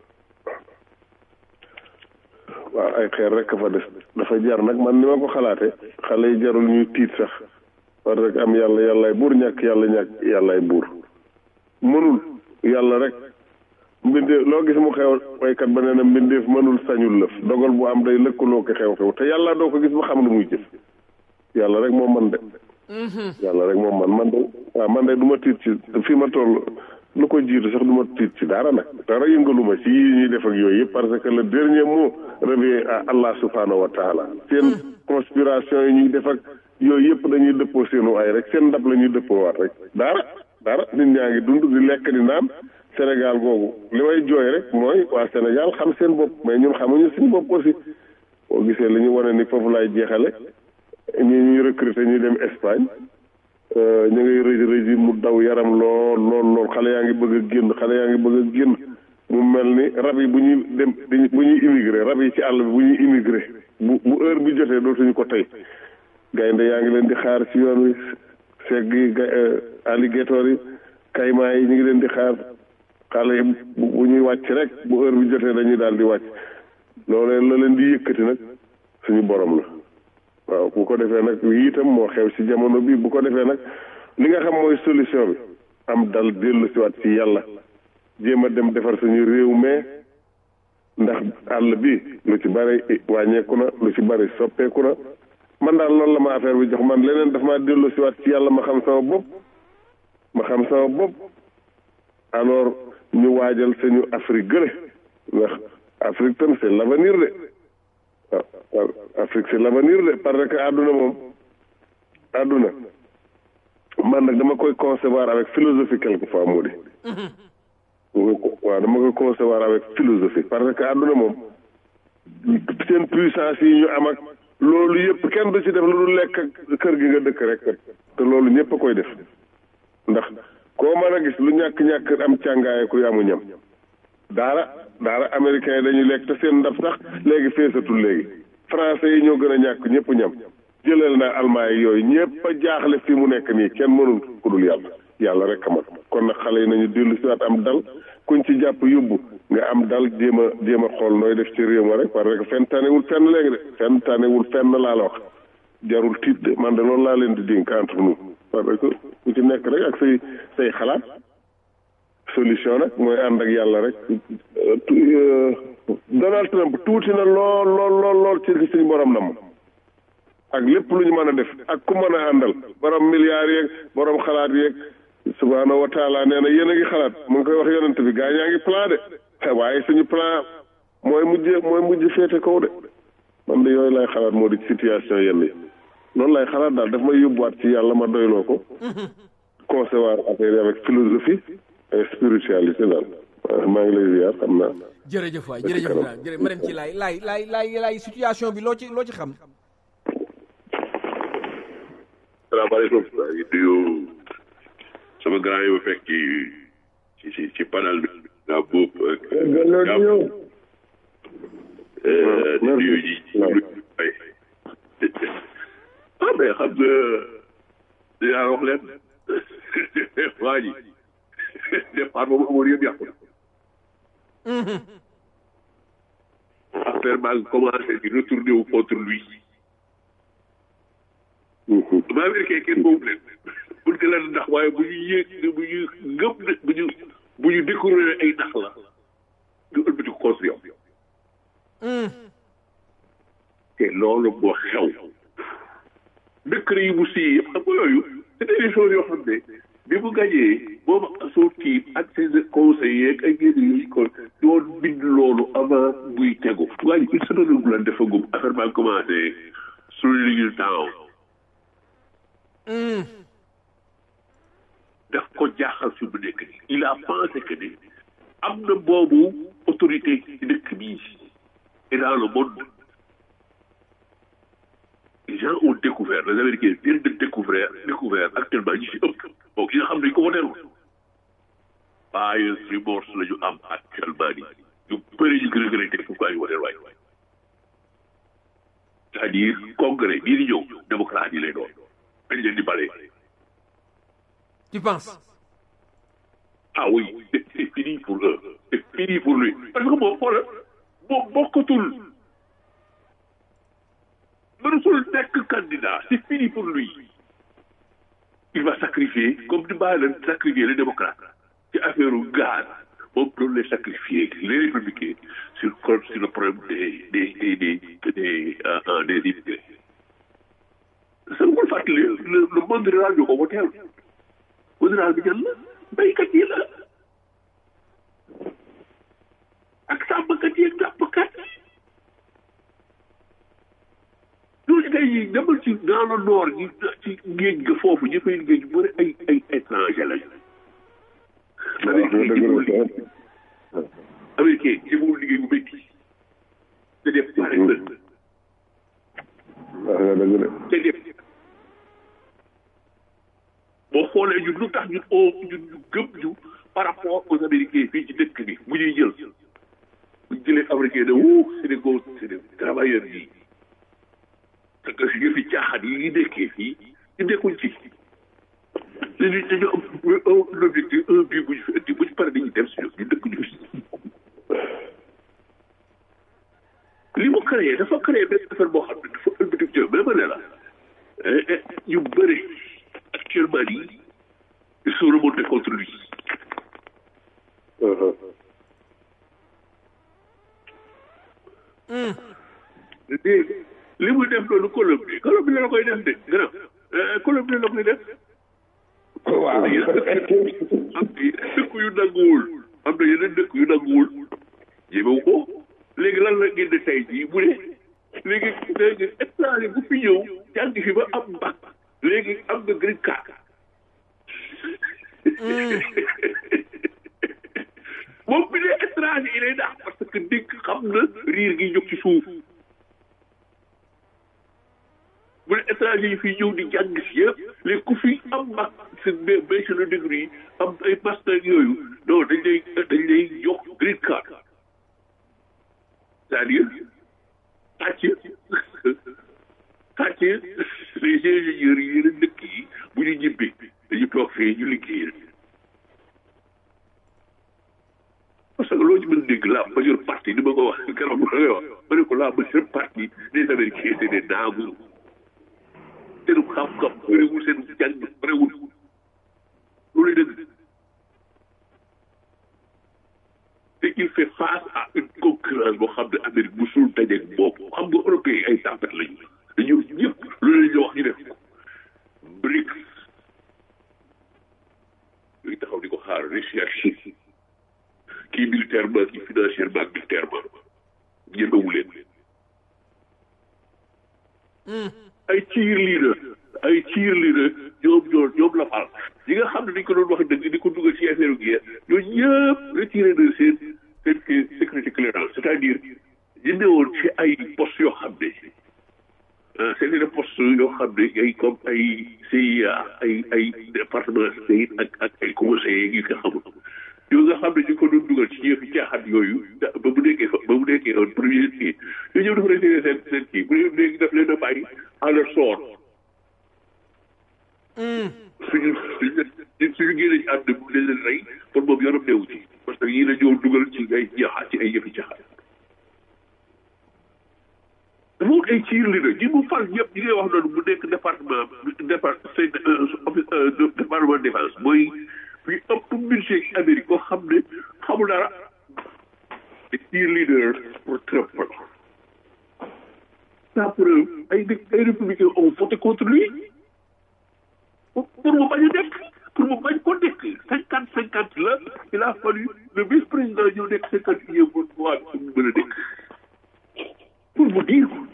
waaw ay xeer rek a fa des dafa jar nag man ni ma ko xalaate xale yi jarul ñuy tiit sax parce que am yàlla yàllaay buur ñàkk yàlla ñàkk yàllaay buur mënul yàlla rek mbindeef loo gis mu xew waykat ba nee na mbindeef mënul sañul lëf dogal bu am day lëkkaloo ko xew-xew te yàlla doo ko gis ba xam lu muy jëf yàlla rek moo mën de yàlla rek moom man man de waaw man de du ma tiit ci fii ma toll lu ko jiitu sax du ma tiit ci dara nag dara yëngaluma ci yii ñuy def ak yooyu yëpp parce que le dernier mot revient à Allah subhanahu wa taala seen conspiration yi ñuy def ak yooyu yëpp dañuy dëppoo seenu ay rek seen ndab la ñuy dëppoo waat rek dara dara nit ñaa ngi dund di lekk di naan Sénégal googu li may jooy rek mooy waa Sénégal xam seen bopp mais ñun xamuñu suñu bopp aussi boo gisee li ñu wane ni foofu laay jeexale ñi ñuy recruter ñuy dem Espagne ñu ngay rëj rëj mu daw yaram lool lool lool xale yaa ngi bëgg a génn xale yaa ngi bëgg a génn mu mel ni rab yi bu ñuy dem bu ñuy immigré rab yi ci àll bi bu ñuy immigré bu bu heure bi jotee dootuñu ko tey gaynde yaa ngi leen di xaar ci yoon wi segg yi alligator yi kaymaa yi ñu ngi leen di xaar xale yi bu ñuy wàcc rek bu heure bi jotee dañuy daal di wàcc loolee la leen di yëkkati nag suñu borom la waaw bu ko defee nag lii itam moo xew ci jamono bi bu ko defee nag li nga xam mooy solution bi am dal dellu si waat ci yàlla jéem a dem defar suñu réew mais ndax àll bi lu ci bari wàññeeku na lu ci bari soppeeku na man daal loolu la ma affaire bi jox man leneen daf maa dellu si waat ci yàlla ma xam sama bopp ma xam sama bopp alors ñu waajal suñu Afrique gële ndax Afrique tam c'est l'avenir de waaw Afrique c'est l'avenir de parce que àdduna moom àdduna man nag dama koy concevoir avec philosophie quelquefois moo di waaw dama koy concevoir avec philosophie parce que àdduna moom seen puissance yi ñu am ak loolu yëpp kenn du ci def lu dul lekk ak kër gi nga dëkk rek te loolu ñëpp a koy def ndax koo mën a gis lu ñàkk-ñàkk am càngaaye ku amu ñam daara daara américain yi dañuy lekk te seen ndab sax léegi feesatul léegi français yi ñoo gën a ñàkk ñëpp ñam jëlal na almaa yi yooyu ñëpp a jaaxle fi mu nekk nii kenn mënul ku dul yàlla yàlla rek a man kon nag xale yi nañu dellu si waat am dal kuñ ci jàpp yóbbu nga am dal jéem a jéem a xool nooy def ci réew ma rek parce que fenn tanewul fenn léegi de fenn tanewul fenn laa la wax jarul tiit de man de loolu laa leen di dénk entre nous parce que ku ci nekk rek ak say say xalaat solution nag mooy ànd ak yàlla rek Donald Trump tuuti na lool lool lool lool ci li suñu borom nam ak lépp lu ñu mën a def ak ku mën a àndal borom milliards yeeg borom xalaat yeeg subhaanahu wa taala nee na yéen a ngi xalaat mu ngi koy wax yonent bi gaa ñaa ngi plan de waaye suñu plan mooy mujj mooy mujj féete kaw de man de yooyu lay xalaat moo di situation yenn yi loolu lay xalaat daal daf may yóbbuwaat ci yàlla ma doyloo ko concevoir affaire yi avec philosophie et spiritualité daal maa ngi lay ziar xam naa. jërëjëf waay jërëjëf waay jërëjëf ma dem ci laay laay laay laay laay situation bi loo ci loo ci xam. salaamaaleykum maa ngi nuyu sama grand yi ma fekk ci ci ci ci panel bi. daa boob ak. di nuyu ji ay ah mais xam nga dinaa wax leen waa ji départ boobu amoon yëpp yàqu na. affaire baa ngi commencé di retourner wu contre lui. ba américain kenn boobu leen pour que leen ndax waaye bu ñu yéeg bu ñu ngëp bu ñu bu ñu découvrir ay ndax la ñu ëlbati ko construire te loolu moo xew décret yi mu sii yëpp xam nga yooyu c'était des choses yoo xam ne bi mu gàñee boobu soo tiim ak ses conseillers ak ay yenn yooyu ko doon bind loolu avant muy tegu waaye une semaine bu la defagum affaire baa commencé slowing down daf ko jaaxal fi mu nekk nii il a pensé que ni am na boobu autorité ci dëkk bii et dans le monde les gens ont découvert les américains viennent de découvrir découvert actuellement ñi si ëpp bon ki nga xam ne dañu ko woteerul buyers remorse la ñu am actuellement nii ñu bëri ñu gën a gën a teg pourquoi ñu woteel waay c'est-à-dire congrès bii di ñëw démocrate yi lay doon dañ leen di bale tu penses ah oui c'est c'est fini pour eux c'est fini pour lui parce que moom xoolal moom bokkatul mënatul nekk candidat c'est fini pour lui il va sacrifier comme ni Biden sacrifier les démocrates ci affaire u gaz moom doon les sacrifier les républicains sur sur le problème des des des des des des immigrés ça ne fàttali le le monde rural ñu ko woteel monde rural bi ñan la béykat yi la ak sàmmkat yi ak nappkat ñooñu tey jii demal ci dans le nord ñi ci géej ga foofu ñu fay liggéey ñu bëri ay ay étranger lañu. américain yi ñëwul liggéey américain yi ñëwul liggéey bu métti te def pare na waaw dëgg la te def boo xoolee ñun lu tax ñun oo ñun ñu gëm ñu par rapport aux américains fii ci dëkk bi bu ñuy jël bu ñu jëlee américain ne wuu c'est des gos c'est des travailleurs yi parce que yëfi caaxaan yi ñu nekkee fii ñu nekkuñ ci dañu dañu am un objectif un but bu ñu fi indi bu ñu paree dañuy dem si ñoom ñu dëkk ñu fi li mu créé dafa créé benn affaire boo xam ne dafa ëlbati jëm mais ma ne la ñu bëri actuellement nii ils sont remontés contre lui dégg li muy def loolu Colombie Colombie la koy def de gën a Colombie la koy def waaw am na dëkk yu nanguwul am na yeneen dëkk yu nanguwul jéemewu ko léegi lan la génn tey jii bu ne léegi léegi étranger bu fi ñëw jàng fi ba am bac léegi am nga green card moom bi ne étranger yi lay daax parce que dégg xam na riir gi jóg ci suuf bu ne étranger yi fi ñëw di jàng si yëpp léegi ku fi am bac seen bachelor degree am ay master yooyu non dañ lay dañ lay jox green card c'est-à-dire sàcc sàcc les ingénieurs yi yeneen dëkk yi bu ñu ñibbi dañu toog fee ñu liggéey parce que loo ci mën dégg la majeure partie ni ma ko wax keroog ma koy wax ma ne ko la majeure partie des américains c'est des naagu seenu xam-xam bëriwul seenu jàng bëriwul loolu lay dëgg te il fait face à une concurrence boo xam ne Amérique bu suul dajeeg boobu xam nga européens yi ay tàmpet lañu dañu ñëpp loolu la ñu wax ñu def ko BRICS yooyu taxaw di ko xaar Russie ak Chine kii militairement kii financièrement ak militairement ñemewu leen ay cheerleader ay cheerleader ñoom ñoo ñoom la fal ñi nga xam ne dañ ko doon wax dëgg di ko dugal ci affaire guerre ñooñu ñëpp retiré de seen seen sécurité clearance c'est-à-dire ñu newoon ci ay postes yoo xam ne ah c'est des postes yoo xam ne ay comme ay CIA ay ay département state ak ak ay conseillers yi nga xamul yoo nga xam ne ñu ko doon dugal ci yëfi caaxaan yooyu ba mu nekkee fa ba mu nekkee woon premier kii yooyu ñëw dafa retiré seen seen kii bu dee léegi daf leen a bàyyi à leur sort suñu suñu suñu génne ci àdduna bu leen leen rey pour moom yoonam neewu ci parce que yii la ñëw dugal ci ay jaaxaat ci ay yëfi caaxaan dafa wut ay ciir li na ñi mu fal ñëpp ñi ngay wax noonu mu nekk département départ département défense mooy fi ëpp budget ci Amérique koo xam ne xamul dara te ciir leader pour Trump la ça preuve ay ay républicains ont voté contre lui pour mu bañ a nekk pour mu bañ ko nekk cinquante cinquante la il a fallu le vice président ñëw nekk cinquante unième pour waa pour mu mën a nekk pour mu dire ko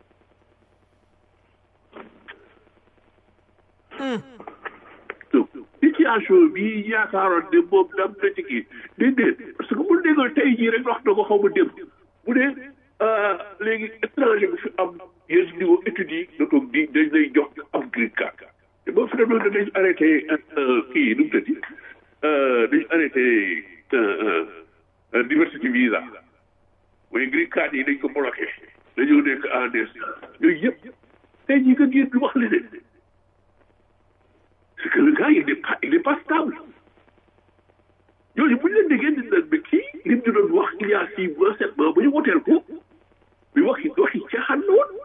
donc situation bi yaakaaroon ne moom dam na ci kii déedéet parce que bu déggoon tey jii rek wax na ko xaw ma dem bu dee léegi étranger bu fi am yenn niveau études yi da toog di dañ lay jox am green card te boo fi demee dañ arrêté kii nu mu tëddi dañ arrêté diversity visa mooy green card yi dañ ko bloqué dañoo nekk en des yooyu yëpp tey jii nga génn wax leneen c'est que le gars il n'est pas il n'est pas stable ñooñu bu ñu leen déggee di naan mais kii lim ñu doon wax il y a six mois sept mois ba ñu woteel ko mais waxi waxi caaxaan la woon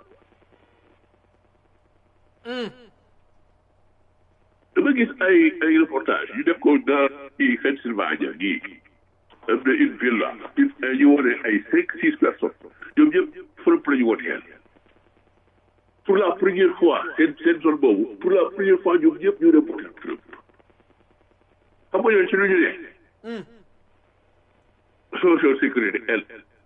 dama gis ay ay reportage yu def ko dans ci Pennsylvania gii am na une ville là ñu wone ay cinq six personnes ñoom ñëpp Trump la ñu woteel pour la première fois seen seen zone boobu pour la première fois ñoom ñëpp ñu reporté Trump xam nga ñoom ci lu ñu ne social sécurité elle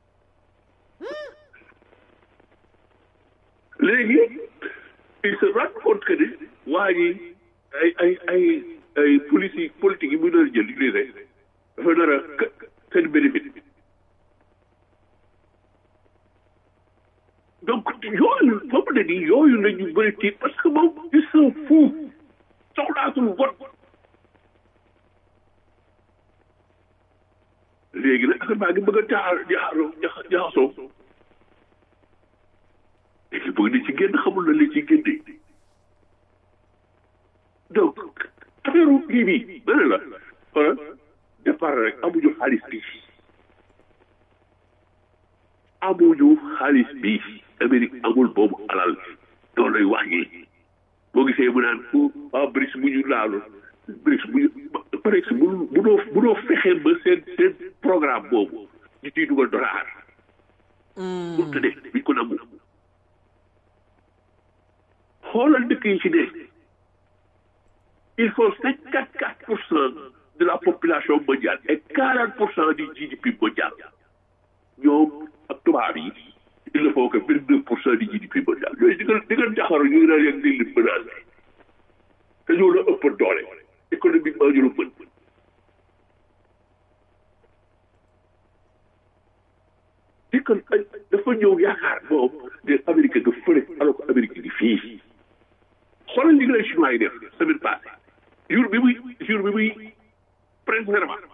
léegi il se rend compte que ni waa ji ay ay ay ay politique politique yi muy nar a jël di lii dafa nar a seen bénéfice donc yooyu foofu ne nii yooyu la ñu bëri tiit parce que moom il s'en fout soxlaatul vote léegi nag affaire baa ngi bëgg a jaar jaaroo jaxasoo léegi bëgg na ci génn xamul na li ci génne donc affaire kii bi ma ne la xoolal départ rek amuñu xaalis bi amuñu xaalis bi Amérique amul boobu alal loolu lay wax yi boo gisee mu naan waa BRICS bu ñu laalu BRICS bu ñu BRICS bu munoo munoo fexe ba seen seen programme boobu ñu ciy dugal dollar pour te ne biñ ko nangu xoolal dëkk yi ci ne il faut cinquante quatre pour cent de la population mondiale et quarante pour cent du GDP mondial ñoom ak tubaab yi il ne faut que vingt deux pour cent du GDP mondial yooyu di nga di nga jaxaru ñu ngi naan yegg di lim menacé te ñoo la ëpp doole économiquement ñu la mën di kon dafa ñëw yaakaar moom ne Amérique nga fële alors que Amérique ngi fii xoolal li nga lay chinois yi def semaine passée jour bi muy jour bi muy prendre serment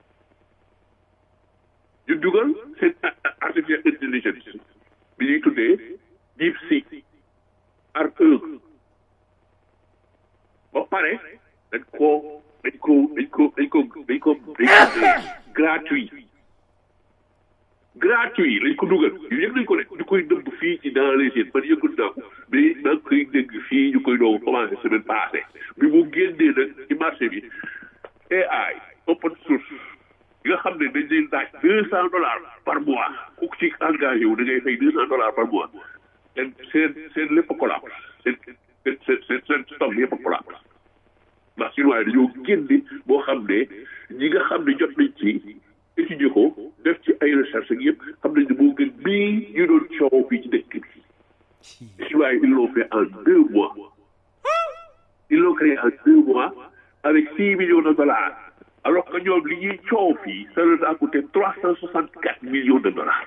ñu dugal seen artificial intelligence bi ñuy tuddee deep sea art un ba pare dañ koo dañ ko dañ ko dañ ko dañ ko dañ ko gratuit gratuit lañ ko dugal yu yëg nañ ko rek ñu koy dëbb fii ci dans les yéen man yëgul naa ko mais maa ngi koy dégg fii ñu koy doon commencé semaine passée bi mu génnee nag ci marché bi AI open source yi nga xam ne dañ leen laaj deux cent dollars par mois ku ci engagé wu da ngay fay deux cent dollars par mois seen seen seen lépp collapse seen seen seen seen stock yëpp collapse ndax chinois yi dañoo génne boo xam ne ñi nga xam ne jot nañ ci étudier ko def ci ay recherche ak yëpp xam nañ ne moo gën bii ñu doon coow fii ci dëkk bi chinois yi ils l'ont fait en deux mois ils l'ont créé en deux mois avec six millions de dollars alors que ñoom li ñuy coow fii ça leur a coûté trois cent soixante quatre millions de dollars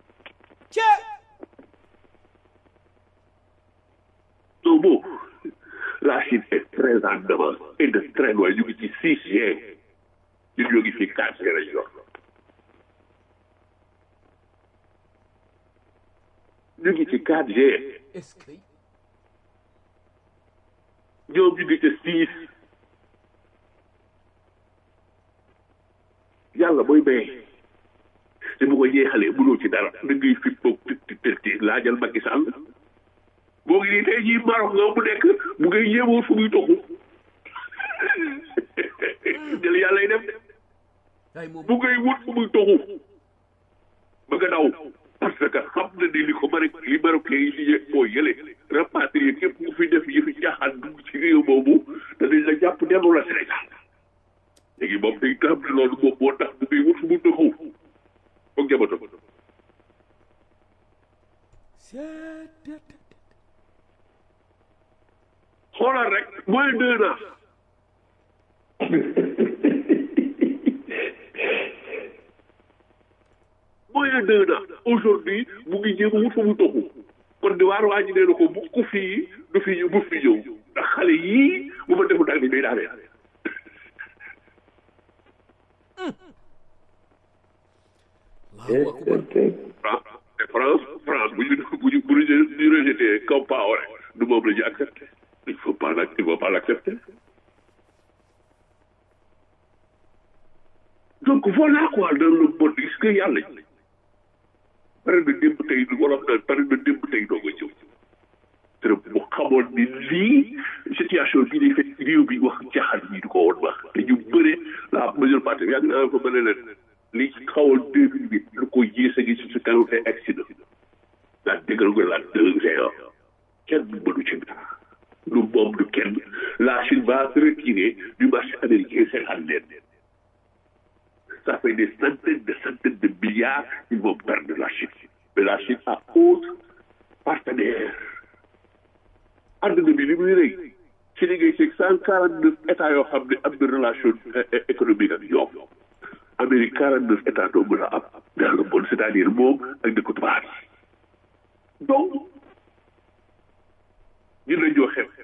donc bon la Chine est très en avance et de très loin ñu ngi ci six G ñun ñoo ngi fi quatre G lañ yor ñu ngi ci 4G est-ce que ñoom ñu ngi ci 6 yàlla mooy béy te bu ko jeexalee mënoo ci dara da ngay fi boog ti ti ti laajal Macky Sall boo ngi nii tey jii Maroc nga mu nekk mu ngay yéemoo fu muy toxu jël yàlla yi def ay moom mu ngay wut fu muy toxu ba nga daw parce que xam na ni li ko Maroc li Marocain yi signé boo yële rapatrié képp ku fi def yëfi jaaxaan dugg ci réew boobu te dañ la jàpp delloo la Sénégal léegi moom day xam ne loolu moom moo tax mu ngay wut fu mu toxu foog jabato xoolal rek mooy deux ans mooy deux ans aujourd'hui mu ngi jéem a wut fa mu toxu kon di waar waa ji nee na ko bu ko fii du fi bu fi ñëw ndax xale yii bu ma defu daal di day daanee Allahu akbar France France France bu ñu bu ñu bu ñu ñu rejeté Compaoré du moom la ñu accepté il faut pas la il faut pas l'accepter donc voilà quoi dans le monde gis nga yàlla ji pare na démb tey wolof naan pare na démb tey doo ko ñëw te bu xamoon ni lii situation bii day fekk réew bi wax jaaxal bi du ko woon wax te ñu bëre la majeure partie yàgg naa fa bële leen li xawoon deux mille huit lu ko yées a ngi si sa kanam te accident la déggal ko la deux géant kenn mënu ci dara lu moom du kenn la Chine va se retirer du marché américain seetaan leen ça fait des centaines de centaines de milliards ils vont perdre la Chine mais la Chine a autre partenaire àdduna bi li muy rëy ci li ngay seeg cent quarante neuf états yoo xam ne am na relation économique ak ñoom Amérique quarante neuf états doo mën a am dans le monde c'est-à-dire moom ak dëkku tubaab yi donc ñun la ñoo xeeb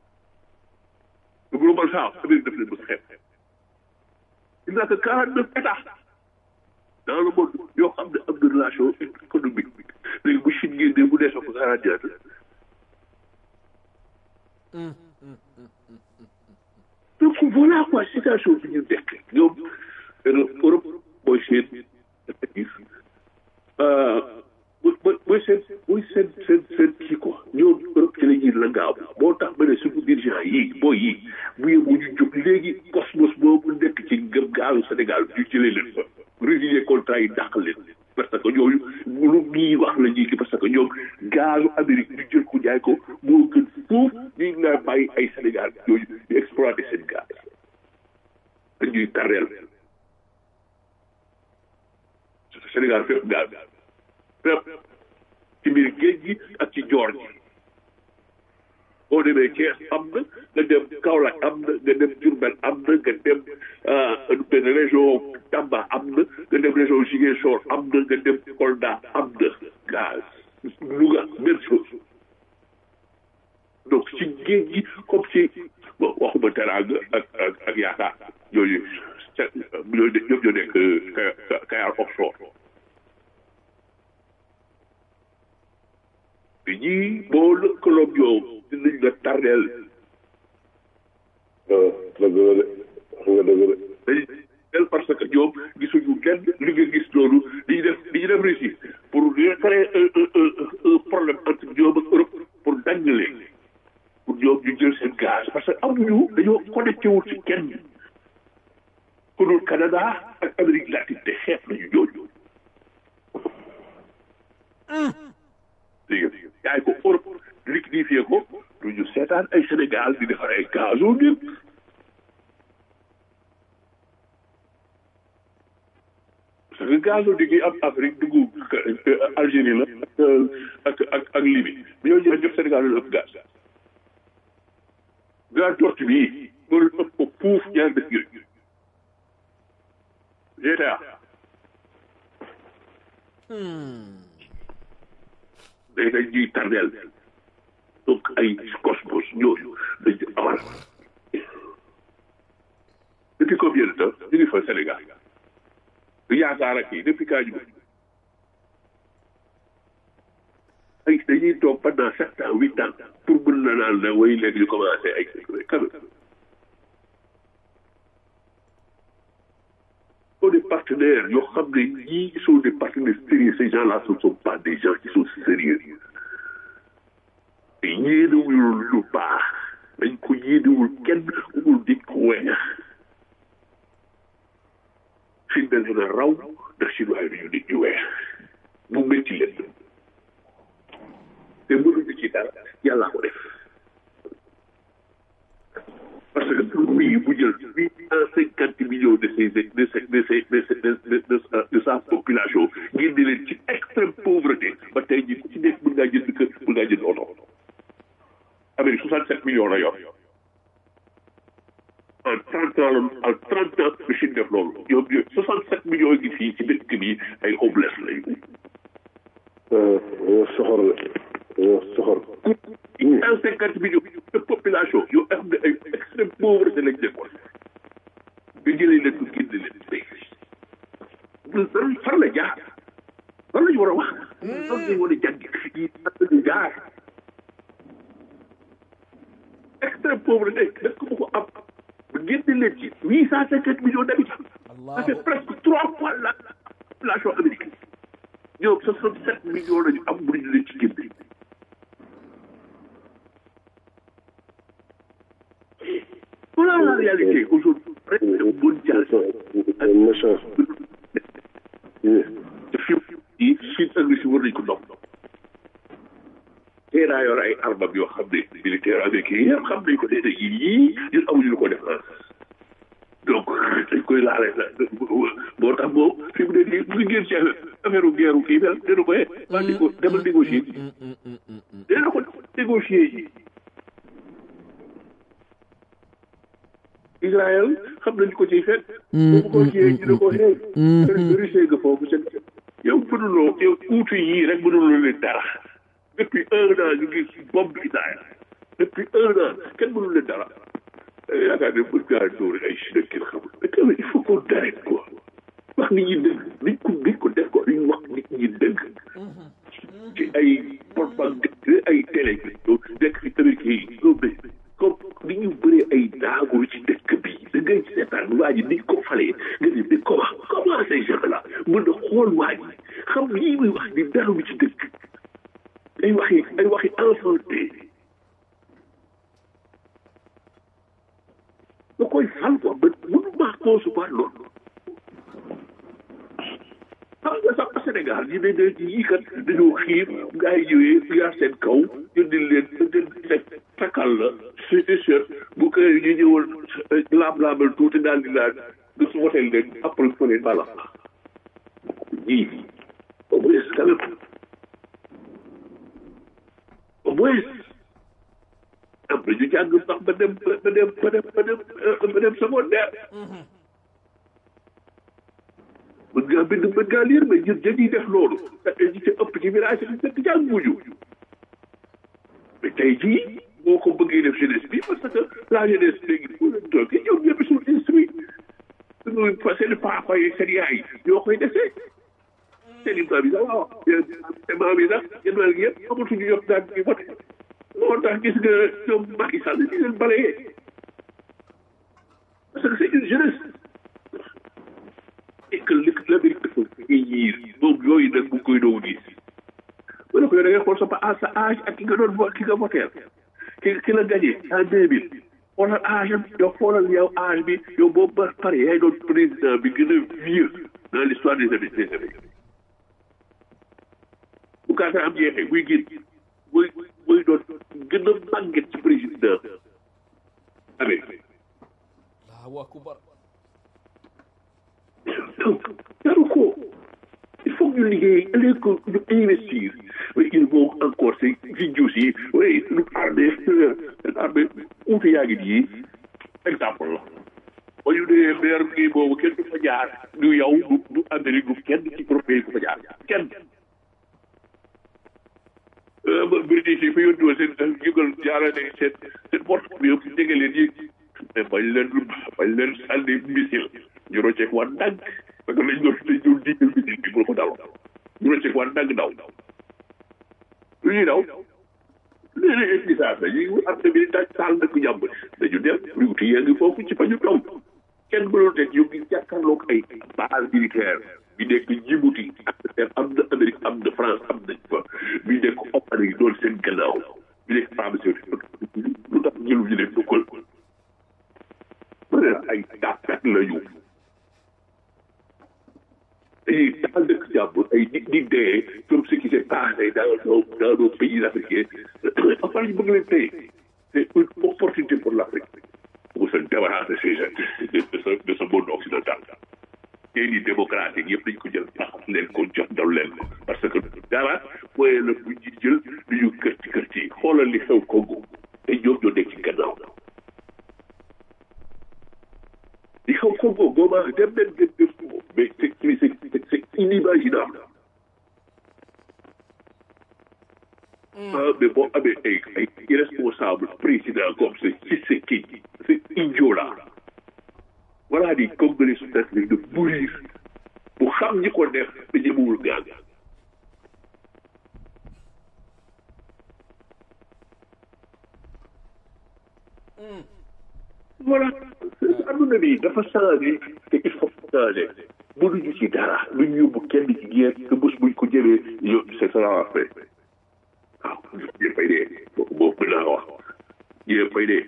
le global south Amérique daf leen mos xeeb il n'y a que quarante neuf états dans le monde yoo xam ne am na relation économique léegi bu Chine génnee bu dee sa ko quarante ñaata donc voilà quoi situation bi ñu nekk ñoom Europe mooy seen effectif mooy seen mooy seen seen seen kii quoi ñoom Europe ci la ñuy la ngaaw moo tax ma ne suñu dirigeant yi booy yi bu yeboo ñu jóg léegi cosmos boobu nekk ci gëm gaalu Sénégal ñu jëlee leen fa résilier contrat yi dàq leen parce que ñooñu lu ñuy wax la ñuy parce que ñoom gazu Amérique ñu jël ko jaay ko moo gën foofu ñu ngi lay bàyyi ay Sénégal yooyu di exploiter seen gaz dañuy tarreel Sénégal fépp gaz fépp ci biir géej gi ak ci joor gi boo demee Thiès am na nga dem Kaolack am na nga dem Diourbel am na nga dem benn région Tamba am na nga dem région Ziguinchor am na nga dem Kolda am na gaz Louga même chose donc ci géej gi comme ci bon waxuma teraanga ak ak ak yaakaar yooyu ñoo ñoom ñoo nekk Kayar offshore te ñii boo lëkkaloog ñoom dinañ la tardeel waaw dëgg la de wax nga dëgg de dañ parce que ñoom gisuñu kenn li nga gis loolu li ñu def li ñu def Russie pour créer un problème entre ñoom ak Europe pour dañ leen pour ñoom ñu jël seen gaz parce que amuñu dañoo connecté wul ci kenn ku dul Canada ak Amérique latine te xeet nañu ñooñu léegi yaay ko Europe liquidifié ko du ñu seetaan ay Sénégal di defar ay gazo nit parce que gazo di ngi am Afrique dugg Algérie la ak ak ak Libye bi ñoo ñëw ñëpp Sénégal la ëpp gaz gaz tortue bii moo leen ëpp ko puuf ñaar dëkk yooyu GTA day dañ ñuy tardeel donc ay cosmos ñooñu dañ ci amal depuis combien de temps ñu ngi fa Sénégal du yaakaar ak yi depuis kaa ñu ay dañuy toog pendant sept ans huit ans pour mën na naan la way léegi ñu commencé ay quand même sont des partenaires yoo xam ne ñii sont des partenaires sérieux ces gens là ce ne sont pas des gens qui sont sérieux te yéenewul lu baax dañ ko yéenewul kenn umul di ko weex fi mel na raw ndax chinois yi dañu nit ñu weex mu métti leen te mënuñu ci dara yàllaa ko def parce que pour lui bu jël huit cent cinquante millions de ses de ses de ses de ses de de de sa population génne leen ci extrême pauvreté ba tey jii ku ci nekk mën ngaa jënd kër mën ngaa jënd oto Amérique soixante sept millions la yor en trente ans la en trente ans la Chine def loolu ñoom ñooy soixante sept millions yi fii ci dëkk bi ay homeless lañu. dañoo soxor la dañoo soxor. huit cent cinquante millions de population yoo xam ne ay extrême pauvreté lañ nekkoon nga jëlee leen ko génne leen tey far la jaar fan la ñu war a wax fan la ñu war a jàngi yi fan la ñu jaar extrême pauvreté dëkk bu ko am ba génne leen ci huit cent cinquante millions d'habitants ça fait presque trois fois la population américaine ñoom soixante sept millions la ñu am mënuñu leen ci génne Voilà la réalité aujourd'hui. mondial. méchant. te fi yi Chine ak Russie war nañ ko dox. teel a yor ay armam yoo xam ne militaire américain yëpp xam nañ ko nee na yii ñun amuñu lu ko def donc dañ koy laale la moo tax moom fi mu ne nii mu ngi génn ci affaire guerre kii bi dina ko yee waa di ko demal négocier ji dina ko négocier ji Israël xam nañ ko ciy fekk bu ko ciyee dina ko xeey Russie nga foofu seen yow mënuloo yow uutu yii rek mënuloo leen dara depuis un an ñu ngi bombe Israël depuis un an kenn mënul leen dara yaakaar ne mën ngaa dóor ay Chine ak kenn xamul mais quand même il faut qu'on arrête quoi wax nit ñi dëgg niñ ko niñ ko def ko niñ wax nit ñi dëgg ci ay propagande ay télé bi nekk fi américain yi non mais comme ni ñu bëree ay daaguru ci dëkk bi da ngay seetaan waa ji niñ ko falee nga ne mais comment comment ces gens là mën na xool waa ji xam lii muy wax ni dara lu ci dëkk ay waxi ay waxi enfanté da koy fal quoi ba mënu maa concevoir loolu xam nga sax Sénégal yi ne ne yii kat dañoo xiif gars yi ñëwee yaa seen kaw jëndil leen seen takkal la suñu shirt bu ko ñu ñëwoon laam-laamal tuuti daal di naan nga su woteel leen après fa leen bala ñii au moins quand même au moins am na ñu jàng sax ba dem ba dem ba dem ba dem ba dem secondaire mën ngaa bind mën ngaa lire mais ñun dañuy def loolu ñi ci ëpp ci village yi dëkk jàng wuñu mais tey jii boo ko bëggee def jeunesse bi parce que la jeunesse léegi bu leen toog ñoom ñëpp sont instruits suñu seen papa yi seen yaay ñoo koy desee seen i maam yi sax waaw seen maam yi sax yéen maam yëpp amatuñu yëpp daan di vote moo tax gis nga ñoom Macky Sall di leen balayee parce que c'est une jeunesse et que li l'Amérique dafa vieillir moom yooyu nag mu koy doon gis bu ne ko yow da ngay xool sa pa sa âge ak ki nga doon vo ki nga voteel ki ki la gagné en deux mille xoolal âge am yow xoolal yow âge bi yow boobu ba pare yaay doon président bi gën a vieux dans l'histoire des Amériques des Amériques bu kaata am jeexee buy génn muy muy doon gën a màgget ci président Amérique Allahu akbar donc jaru ko il faut que ñu liggéey ëllëg ko ñu investir mais il faut encore ces vidéos yi oui lu armée seen armée uute yaa ngi nii exemple la ba ñu nee maire bi boobu kenn du fa jaar du yow du du Amérique du kenn ci européen du fa jaar kenn British yi fa yónni woon seen jugal jaarale seen seen porte bi yëpp dégg leen yi mais bañ leen bañ leen sànni missile ñu rocceek waa ndànk parce que lañ doon lañ doon digal missile bi pour ko dal ñu rocceek waa ndànk daw lu ñuy daw léeg-léeg gisaat na ñu am na bi daaj taal dëkk jàmm dañu dem riwti yaa ngi foofu ci fa ñu taw kenn mënul teg ñu ngi jàkkaarloog ay base militaire bi nekk Djibouti ak am na Amérique am na France am nañ fa bi nekk Oman yi doon seen gannaaw bi nekk pharmaceutique lu tax jëlu ñu leen dugal ma ne ay tàkkat la ñu dañuy taal dëkk jàmbur ay nit di dee comme ce qui s'est passé dans nos dans nos pays africains après ñu bëgg leen tey c'est une opportunité pour l'Afrique pour se débarrasser ces gens de ce de ce monde occidental tey di démocratique yëpp dañ ko jël tax leen ko jox dal leen ko parce que dara mooy la bu ñu jël du ñu kër ci kër ci xoolal li xew Congo te ñoom ñoo nekk ci gannaaw li xew Congo booba dem leen ngeen def ko mais c'est c'est c'est inimaginable ah mais boo amee ay ay irresponsable président comme c'est Tshisekedi c'est idiot là voilà di Congolais su nekk de mourir bu xam ñi ko def te ñemewul gaañ voilà adduna bi dafa changé te il faut changer mënuñu ci dara lu ñu yóbbu kenn ci guerre te bés buñ ko jëlee yo c'est ça la fait waaw ñëpp fay dee boobu mën naa wax ñëpp fay dee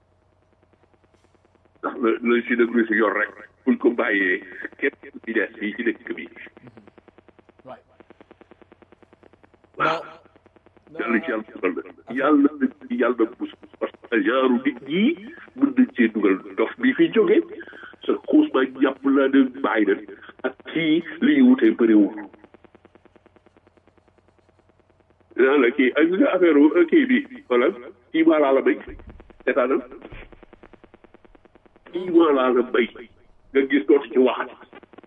ndax la la si dëgg si yor rek buñ ko bàyyee kenn ci des fii ci dëkk bi right waaw now yàlla ci yàlla dugal na yàlla na ci yàlla bus parce que genre nit ñi mën nañ cee dugal dof bi fi jóge sa xuus ma jàpp laa ne bàyyi na ak kii li ñu wutee bëriwul naa la kii ak nga affaire kii bi wala kii maa laa la béy seetaanal kii maa laa la béy nga gis dootu ci waxati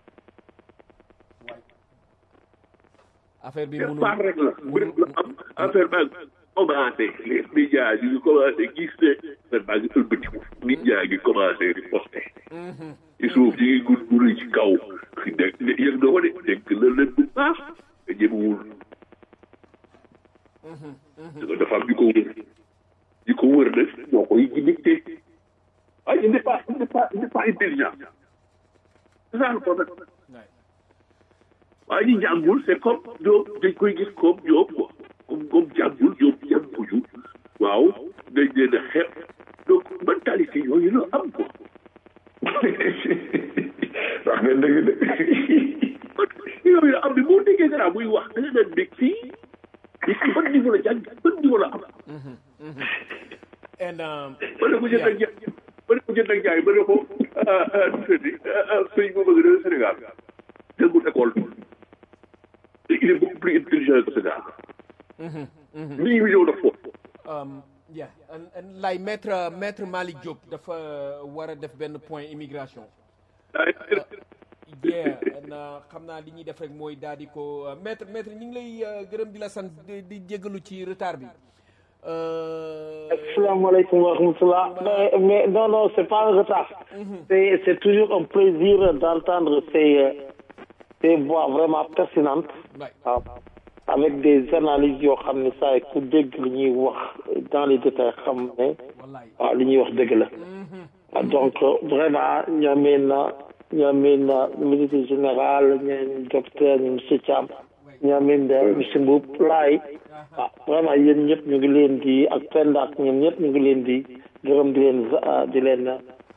affaire bi quelque mënul part rek la bëri la am affaire baa ngi commencé les médias yi ngi commencé gis ne affaire baa ngi ëlbatiku nit ñaa ngi commencé riposté ci suuf ñi ngi gun guri ci kaw dégg yëg na ko de dégg na leen bu baax nga jëmewul dafa am ñu ko wër ñu ko wër nag ñoo koy dicté waaye il n'est pas il n'est pas il n'est pas intelligent c'est ça le problème waaye ñi jàngul c'est comme ñoom dañ koy gis comme ñoom quoi comme comme jàngul ñoom jànguñu waaw dañ leen a xeeb donc mentalité yooyu la am quoi wax nga dëgg de mentalité yooyu la am bi boo déggee dara muy wax da nga naan dégg fii fii si ban niveau la jàng ban niveau la am and um, ma ne ko jënd ak jaay ma ne ko jënd ak jaay ma ne ko tuuti sëñ bu bëgg de Sénégal jëngul école il est beaucoup plus intelligent que ce gars lii mi ñëw def foofu um, yeah and, and like maître maître Malick Diop dafa war a def benn point immigration yeah and uh, xam naa li ñuy def rek mooy daal di ko uh, maître maître ñu ngi lay uh, gërëm di la sant di di jégalu ci retard bi Euh, Assalamualaikum warahmatullah. Mais, mais non, non, c'est pas un retard. C'est, c'est toujours un plaisir d'entendre ces, euh, ces voix vraiment pertinentes. ouais. waaw avec des analyses yoo xam ne saa ku dégg li ñuy wax dans les détails xam ne wallaay waaw li ñuy wax dëgg la waaw donc vraiment ñoomeen na ñoomeen na ministre général ñoom docteur ñu monsieur Thiam ñoomeen de monsieur Mboup laay waaw vraiment yéen ñëpp ñu ngi leen di ak Penda ak ñoom ñëpp ñu ngi leen di gërëm di leen di leen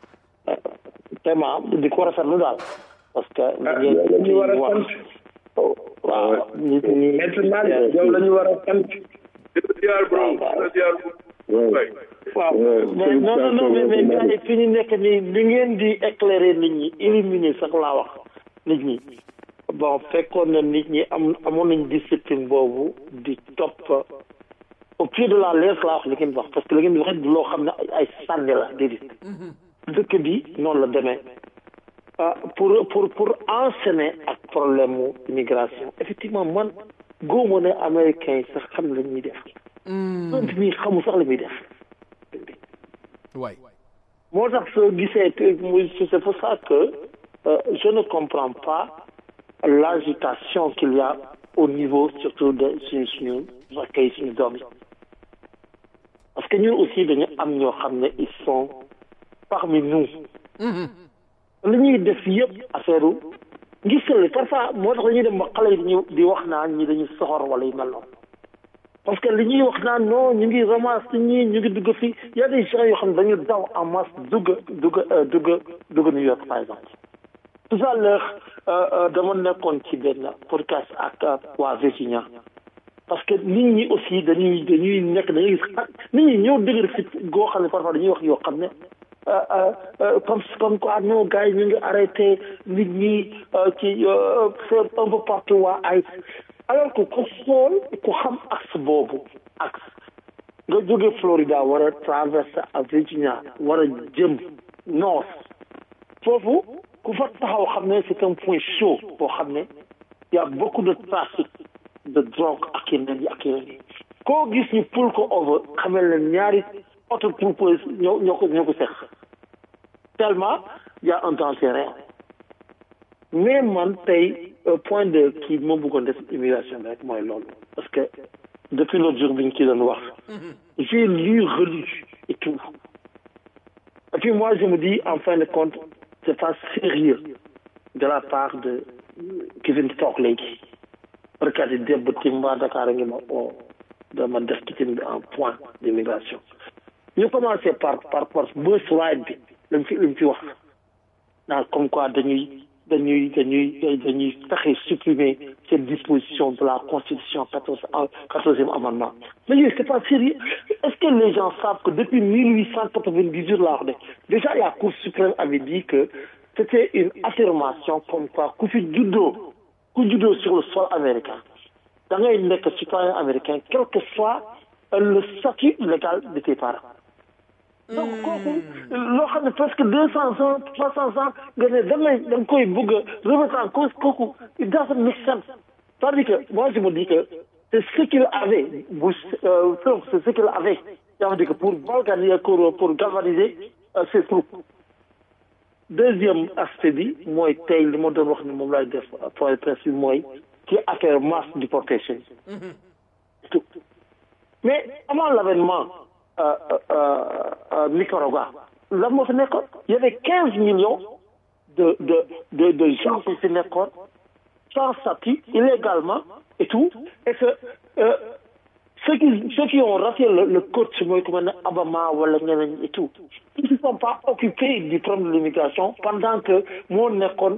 vraiment di ko rafetlu daal parce que yow la ñu war a wax sant waaw nit ñi maître Malick yow la ñu war a sant ziar bro ziar waay waaw mais non non non mais mais gars yi fi ñu nekk nii li ngeen di éclairer nit ñi éliminer sax laa wax nit ñi bon fekkoon na nit ñi am amoon nañ discipline boobu di topp au pied de la lettre laa wax li ngeen wax parce que li ngeen di wax du loo xam ne ay ay sànni la déedéet dëkk bi noonu la demee ah pour pour pour enseigner ak problème mu immigration effectivement man góobo ne américain yi sax xam la ñuy def ant mi xamu sax la muy def waay moo tax soo gisee te muy c'est pour ça que euh, je ne comprends pas l'agitation qu'il y a au niveau surtout de suñu suñu accueil suñu doom yi parce que ñun aussi dañu am ñoo xam ne ils sont parmi nous li ñuy def yëpp affaire u ngir sële parfois moo tax dañuy dem ba xale yi dañuy di wax naan ñi dañuy soxor wala yu mel noonu parce que li ñuy wax naan non ñu ngi ramasse ñii ñu ngi dugg fii y a des gens yoo xam ne dañu daw en masse dugg dugg dugg dugg New York par exemple tout à l'heure dama nekkoon ci benn podcast ak waa Virginia parce que nit ñi aussi dañuy dañuy nekk dañuy gis nit ñi ñëw dëgër fit goo xam ne parfois dañuy wax yoo xam ne comme comme quoi non gars yi ñu ngi arrêté nit ñi ci c'est un peu partout waa ay alors que ku xool ku xam axe boobu axe nga jóge Florida war a traverser à Virginia war a jëm nord foofu ku fa taxaw xam ne c'est un point chaud boo xam ne y a beaucoup de trafic de drogue ak yeneen yi ak yeneen yi koo gis ñu pull ko over xamal ne ñaari auto propose ñoo ñoo ko ñoo ko seq tellement y a un danger réel mais man tey point de kii moo bëggoon def immigration bi rek mooy loolu parce que depuis l'autre jour bi ñu ci doon wax j'ai lu relu et tout et puis moi je me dis en fin de compte c'est pas sérieux de la part de ki fi toog léegi rekat yi débb tim waa Dakar a ngi ma o dama def ci tim bi en point d'immigration ñu commencé par par par bus ride bi lañ fi lañ fi wax naa comme quoi dañuy dañuy dañuy dañuy fexe supprimer cette disposition de la Constitution 14, 14e amendement. Mais c'est pas sérieux. Est-ce que les gens savent que depuis 1898, là, déjà la Cour suprême avait dit que c'était une affirmation comme quoi, coup judo, coup judo sur le sol américain. Dans un citoyen américain, quel que soit le statut légal de tes parents. donc kooku loo xam ne presque deux cent ans trois cent ans nga ne damay da nga koy bëgg a remettre en cause kooku it doesn't make sense c'est-à-dire que moi je me dis que c'est ce qu'il avait bu Trump c'est ce qu'il avait yaa dire que pour galvaniser pour pour galvaniser ses troupes deuxième aspect bi mooy tey li ma doon wax ne moom laay def point presse bi mooy ci affaire mass deportation tout mais avant l'avènement euh, euh, euh, Nicaragua. Là, moi, il y avait 15 millions de, de, de, de gens qui se sans statut, illégalement et tout. Et que ceux, qui, ceux qui ont raté le, le code, comme Abama ou et tout, ils ne sont pas occupés du problème de l'immigration pendant que moi,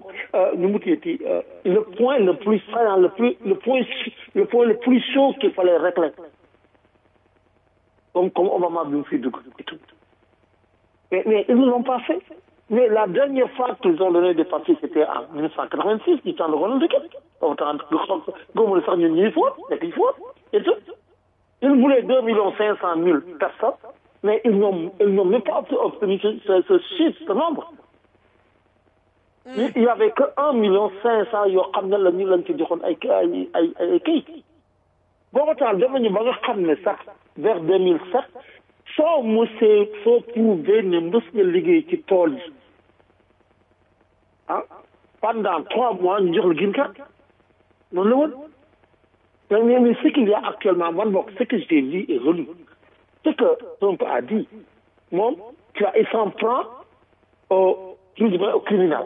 le point le plus saillant, le, plus, le, point, le point le plus chaud qu'il fallait régler comme, comme Obama bien fait et tout. Mais, mais ils ne l'ont pas fait. Mais la dernière fois qu'ils ont donné des papiers, c'était en 1986, du temps de Ronald Reagan. Au temps de Gommel Sarnion, il faut, il faut, et tout. Ils voulaient 2 500 000 personnes, mais ils n'ont même pas obtenu ce, ce, ce chiffre, ce nombre. Il n'y avait que 1 500 000 qui ont été donnés à Kate. booba temps dem nañu ba nga xam ne sax vers 2007 soo mosee soo prouvé ne mës nga liggéey ci tool yi ah pendant trois mois ñu jox la green card noonu la woon mais mais ce qu'il y a actuellement man bokk ce que j'ai lu et relu ce que Trump a dit moom tu vois il s'en prend au plus ou moins au criminel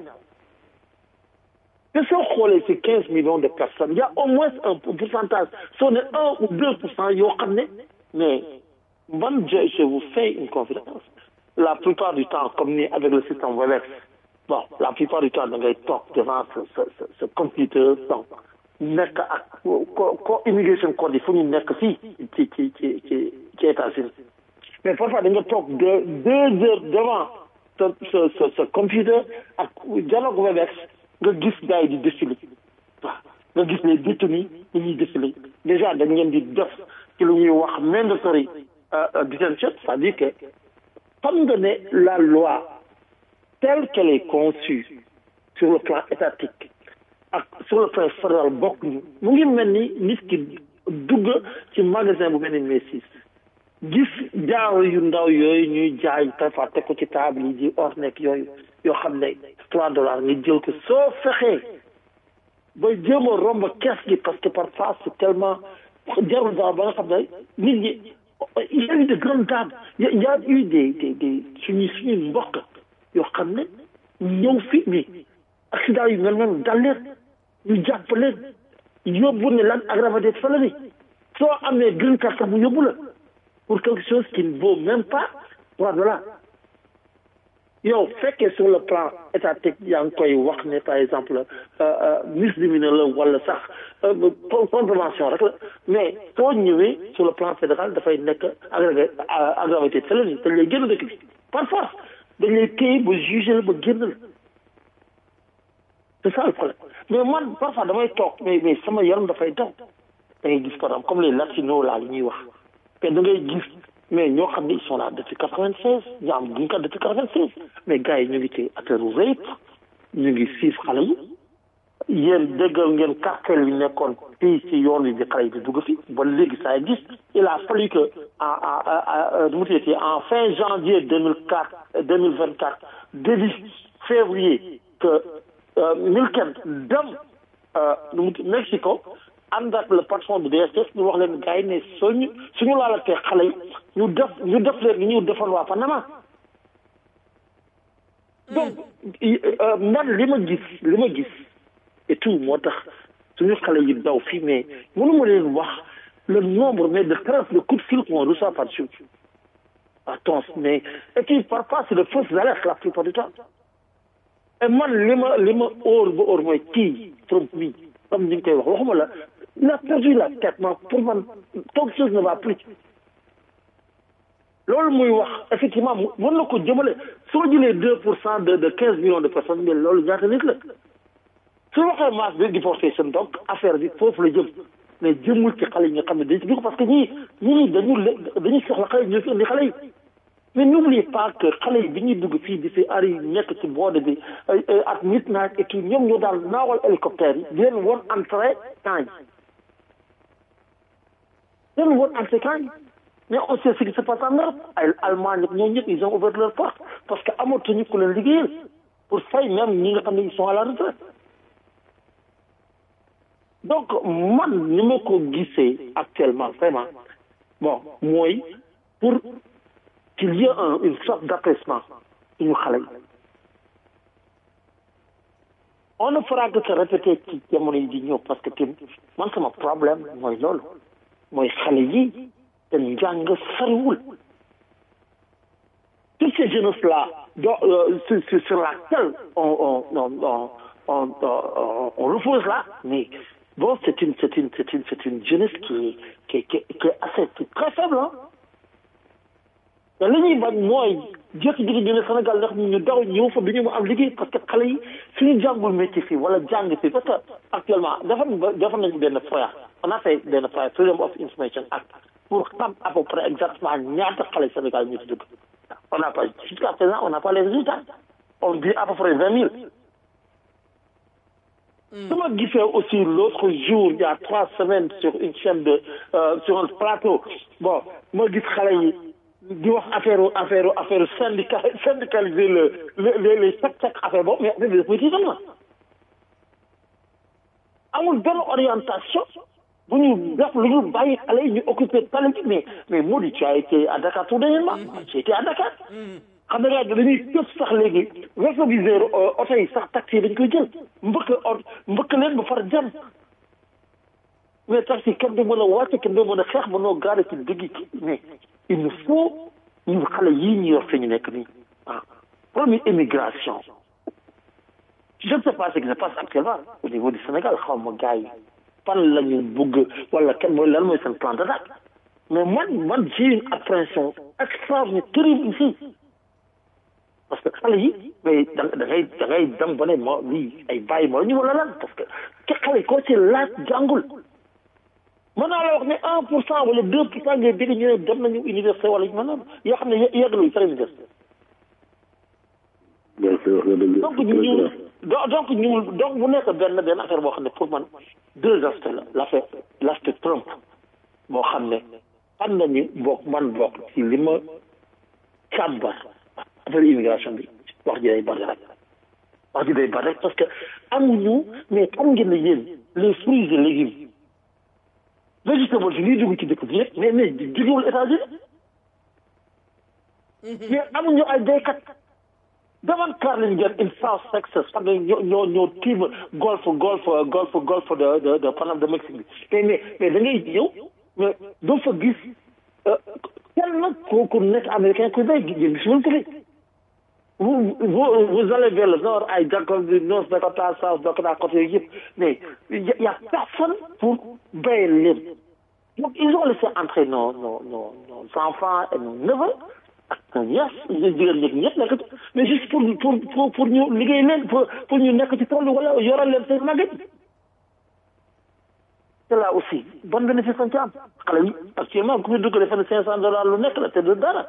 te soo xoolee ci quinze millions de personnes il y a au moins un pourcentage soo ne un ou deux pour cent yoo xam ne mais man je je vous fais une confidence la plupart du temps comme ni avec le système Webex bon la plupart du temps da ngay toog devant ce ce ce ce computer donc nekk ak ko ko immigration code yi fu ñu nekk fii ci ci ci ci ci États-Unis mais parfois da nga toog deux deux heures devant ce ce ce ce computer ak dialogue Webex nga gis gars yi di défilé waaw nga gis les détenus ñu ñuy défilé déjà dañ leen di def ci lu ñuy wax mandatory detention c'est-à-dire que xam nga ne la loi telle qu'elle est conçue sur le plan étatique ak sur le plan fédéral bokk ñu mu ngi mel ni nit ki dugg ci magasin bu mel ni Macy's gis jaaro yu ndaw yooyu ñuy jaay parfois teg ko ci table yi di or nekk yooyu yoo xam ne trois dollars nga jël ko soo fexee ba jéem a romb kees gi parce que parfois c'est tellement jarul dara ba nga xam ne nit ñi il y a eu de grandes dames il y a eu des des des suñu suñu mbokk yoo xam ne ñëw fi mais accident yu mel noonu dal leen ñu jàpp leen yóbbu ne lan aggravated felony soo amee green card sax mu yóbbu la pour quelque chose qui ne vaut même pas trois dollars yow fekkee sur le plan étatique yaa ngi koy wax ne par exemple misdemeanor la wala sax contravention rek la mais soo ñëwee sur le plan fédéral dafay nekk aggravé aggravé felony dañ lay génn dëkk bi par force dañ lay téye ba jugé la ba génn la c'est ça le problème mais man parfois damay toog mais mais sama yaram dafay daw da ngay gis par exemple comme les latinos là li ñuy wax te da ngay gis mais ñoo xam ne ils sont là depuis quatre-vingt-seize ñu am green card depuis quatre-vingt-seize mais gars yi ñu ngi ci affaire rape ñu ngi siif xale yi yéen déggal ngeen cartel yi nekkoon fii ci yoon wi bi xale yi di dugg fi ba léegi ça existe il a fallu que en en nu mu tuddati en fin janvier deux mille quatre deux mille vingt quatre début février que Milken dem nu mu Mexico ànd ak le patron de DSS ñu wax leen gars yi ne suñu suñu laalatee xale yi ñu def ñu def leen ni ñu defoon waa Panama donc man li ma gis li ma gis et tout moo tax suñu xale yi daw fii mais mënuma leen wax le nombre mais de traces de coups de fil qu'on reçoit par jour attends mais et puis parfois c'est de fausses alertes la plupart du temps et man li ma li ma óor ba óor mooy kii Trump mi comme ni nga koy wax waxuma la il a perdu la tête man pour man quelque chose ne va plus loolu muy wax effectivement mu mën na ko jëmale soo jëlee deux pour cent de de quinze millions de personnes mais loolu ñaata nit la su waxee masse de déportation donc affaire bi foofu la jëm mais jëmul ci xale yi nga xam ne dañ ci dugg parce que ñii ñii dañu dañuy soxla xale yi ñu fi indi xale yi mais n'oubliez pas que xale yi bi ñuy dugg fii di fi ari nekk ci boode bi ak midnight et tout ñoom ñoo daal naawal hélicoptère yi di leen woon entrée camp yi di leen woon entrée camp yi mais on sait ce qui se passe en Europe ay Allemagne ak ñoom ñëpp ils ont ouvert leur porte parce que amatuñu ku leen liggéeyal pour fay même ñi nga xam ne ils sont à la retraite donc man ni ma ko gisee actuellement vraiment bon mooy pour qu'il y ait un une sorte d'apaisement suñu xale yi on ne fera que se répéter ci jamono yi di ñëw parce que tim man sama problème mooy loolu mooy xale yi te njàng sariwul toutes ces jeunesses là do sur sur sur laquelle on on on on on on repose là mais bon c'est une c'est une c'est une c'est une jeunesse qui qui qui qui est assez très faible ah te li ñuy bañ mooy jékki-jékki ñu ne Sénégal ndax ñu daw ñëw fa du ñu am liggéey parce que xale yi suñu jàngul métier fii wala jàng fii parce que actuellement dafa dafa nañu benn FOIA on a fait benn FOIA Freedom of Information Act pour xam à peu près exactement ñaata xale Sénégal ñu ci dugg on n'a pas jusqu'à présent on n'a pas les résultats on dit à peu près vingt mille su ma gisee aussi l'autre jour il y a trois semaines sur une chaîne de euh, sur un plateau bon ma gis xale yi di wax affaire affaire affaire syndicat syndicaliser le le les chaque chaque affaire boobu mais affaire bi daf may tiital ma amul benn orientation bu ñu def lu ñu bàyyi xale yi ñu occupé tali bi mais mais Mody tu as été à Dakar tout dernièrement j'ai été à Dakar xam nga dañuy tëb sax léegi rétroviseur oto yi sax taxi yi dañ koy jël mbëkk ot mbëkk leen ba far jam mais taxi kenn du mën a wàcce kenn du mën a xeex ba noo gaare ci digg mais il nous faut ñu xale yii ñu yor fi ñu nekk nii ah première immigration je ne sais pas ce qui se passe actuellement au niveau du Sénégal xaw ma gars yi fan la ñu bëgg wala kenn mooy lan mooy seen plan d'attaque mais man man j'ai une appréhension extraordinaire terrible ici parce que xale yi mais da da ngay da ngay dem ba ne ma lii ay bàyyi ma la ñu wala lan parce que ke xale yi koo ci laaj jàngul mën naa la wax ne un pour cent wala deux pour cent ngay dégg ñu ne dem nañu université wala yu mel noonu yoo xam ne yeggaluñ sax université donc ñu donc ñu donc bu nekk benn benn affaire boo xam ne pour man deux aspects la l'affaire l'aspect Trump boo xam ne xam nañu bokk man bokk ci li ma càmbar affaire immigration bi wax ji day bari rek wax ji day bari rek parce que amuñu mais xam ngeen ne yéen les fruits et légumes végétable yi liy dugg ci dëkk bi yëpp mais mais jógewul États-Unis mais amuñu ay béykat demoon Carlin ngeen in South Texas xam ne ñoo ñoo ñoo tiim golfe golfe golfe golfe de de de Panama de Mexique bi mais mais da ngay ñëw mais doo fa gis kenn ku ku nekk américain ku béy gis gis ko fi vous vous vous allez vers le nord ay Dakota North Dakota South Dakota côté yooyu yëpp mais y a y a personne pour béyal leen donc ils ont laissé entrer nos nos nos nos enfants et nos neveux ak nos nièces jigéen ñi ñëpp nekk ci mais juste pour pour pour pour ñu liggéey leen pour pour ñu nekk ci tool wala yoral leen seen màgget te là aussi bon bénéfice lañ ci am xale yi actuellement ku fi dugg defe ne cinq cent dollars lu nekk la te du dara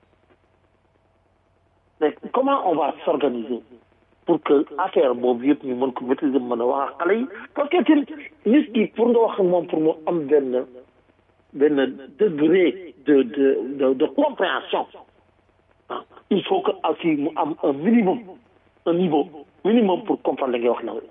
mais comment on va s'organiser pour que affaire boobu yëpp ñu mën ko maîtriser mën a wax ak xale yi parce que tin nit ki pour nga wax moom pour mu am benn benn degré de de de de compréhension ah il faut que aussi mu am un minimum un niveau minimum pour comprendre li ngay wax na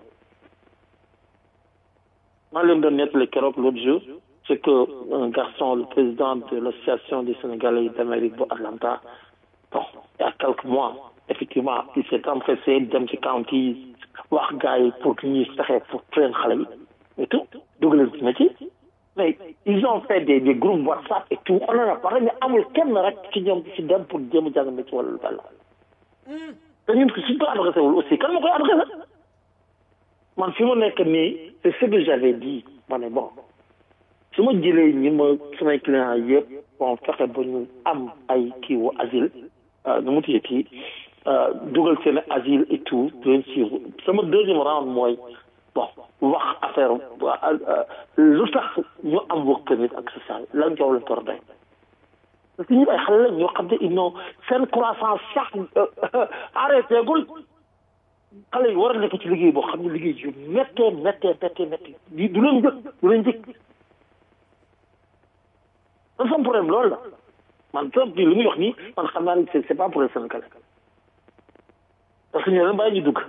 maa leen doon nettali keroog l'autre jour c'est que un garçon le président de l'association des Sénégalais d'Amérique bu Atlanta bon il y a quelques mois effectivement il s'est empressé dem ci county wax gars yi pour que ñuy fexe pour train xale yi et tout dugaleen ci métier mais ils ont fait des des groupes WhatsApp et tout on en a parlé mais amul kenn rek ci ñoom ci dem pour jéem a jàng métier wala lu bel te ñun suñ ko adressé wul aussi kan ma koy adressé man fi ma nekk nii c'est ce que j'avais dit ma ne bon su ma jëlee ñi ma samay clients yëpp bon fexe ba ñu am ay kii wu asile nu mu tuddee kii dugal seen asile et tout di leen suivre sama deuxième round mooy bon wax affaire lu tax ñu am work permit ak social lan jow lañ tor doy parce que ñu ay xale la ñoo xam ne ils n'ont seen croissance sax arrêté gul xale yi war a nekk ci liggéey boo xam ne liggéey yu méttee méttee méttee méttee di du leen jëkk du leen jëkk man sama problème loolu la man sama bi li muy wax nii man xam naa ne c'est c'est pas pour le Sénégalais parce que ñoo leen bàyyi ñu dugg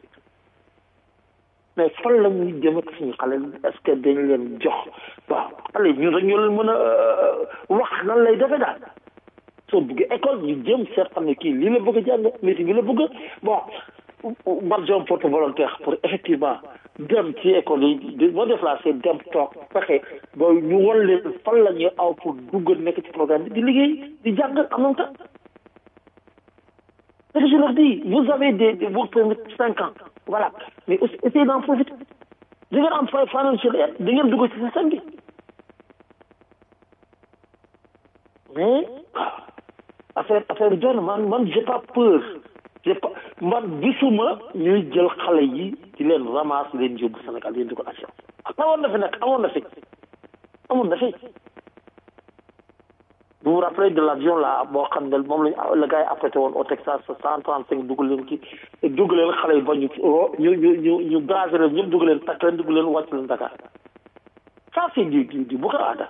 mais fan la muy jëm ak suñu xale est-ce que dañ leen jox waaw xale ñun rek ñoo leen mën a wax nan lay defee daal soo bëggee école ñu jëm seet xam ne kii lii la bëgg a jàng métier bi la bëgg bon marjon porte volontaire pour effectivement dem ci école yi moo déplacé dem toog fexe ba ñu won leen fan la ñuy aw pour dugg nekk ci programme bi di liggéey di jàng en même temps ce que je leur dis vous avez des des work permit cinq ans voilà mais aussi essayez d'en profiter da ngeen am financial aid da ngeen dugg ci système bi mais affaire affaire jon man man j'ai pas peur j'ai pas man gisuma ñuy jël xale yi di leen ramasse leen yóbbu Sénégal leen di ko assurance amoon na fi nag amoon na fi amoon na fi vous vous rappelez de l'avion là boo xam ne moom lañ la gars yi affrété woon au Texas cent trente cinq dugg leen ki dugg leen xale yi ba ñu ñu ñu ñu ñu gazé leen ñëpp dugg leen takk leen dugg leen wàcc leen Dakar ça c'est du du du Boko Haram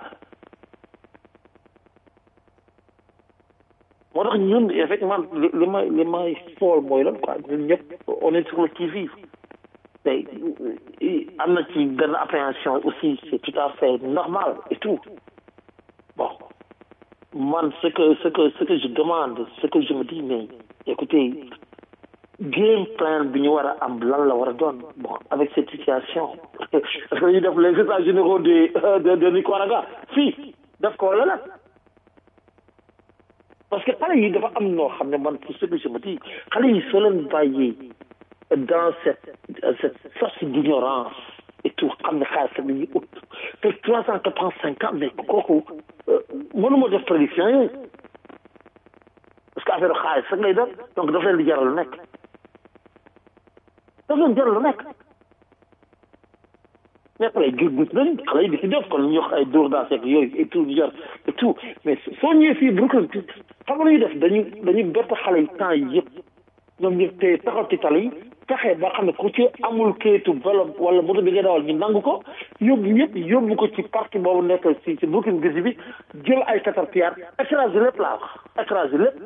moo tax ñun effectivement li li may li may xool mooy lan quoi ñun ñëpp on est sur le qui-vive tey am na ci benn appréhension aussi c'est tout à fait normal et tout bon man ce que ce que ce que je demande ce que je me dis mais écoutez game plan bi ñu war a am lan la war a doon bon avec cette situation parce que ñu def les états généraux de de de Nicaragua fii def ko la la parce que xale yi dafa am noo xam ne man pour ce que je me dis xale yi soo leen bàyyee dans cette cette sorte d'ignorance et tout xam ne xaalis la ñuy ut te trois cent quatre-vingt-cinq ans mais kooku mënuma def prédiction yooyu parce que affaire xaalis rek lay doon donc daf leen di jaral lu nekk daf leen jaral lu nekk mais xale yi gis nañ xale yi di si def kon ñu wax ay dóor daa seeg yooyu et tout jar et tout mais soo ñëwee fii Brooklyn xam nga ñuy def dañu dañu bett xale yi temps yi yëpp ñoom ñëpp te taxaw ci tali yi fexe ba xam ne ku ci amul kayitu vélo wala moto bi nga dawal ñu nangu ko yóbbu yëpp yóbbu ko ci parti boobu nekk si si Brooklyn gis bi jël ay caterpillar écrasé lépp laa wax écrasé lépp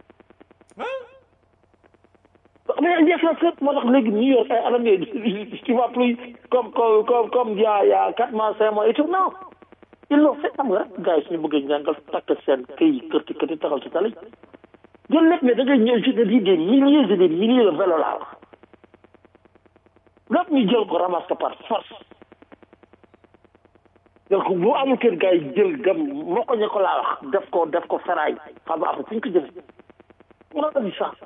mais indi inflation moo tax léegi New York ay anam yooyu tu vois plus comme comme comme comme il y a il y a quatre mois cinq mois et tout non ils l'ont fait xam nga rek gars yi suñu bëggee njàngal takk seen këy kërti kërti taxaw ci tali jël lépp mais da ngay ñëw je te dis des milliers et des milliers de vélo laa wax lépp ñu jël ko ramasse ko par force donc bu amul kër gars yi jël dem moo ko ñu ko laa wax def ko def ko feraay xam nga après fu ñu ko jëlee on a dit ça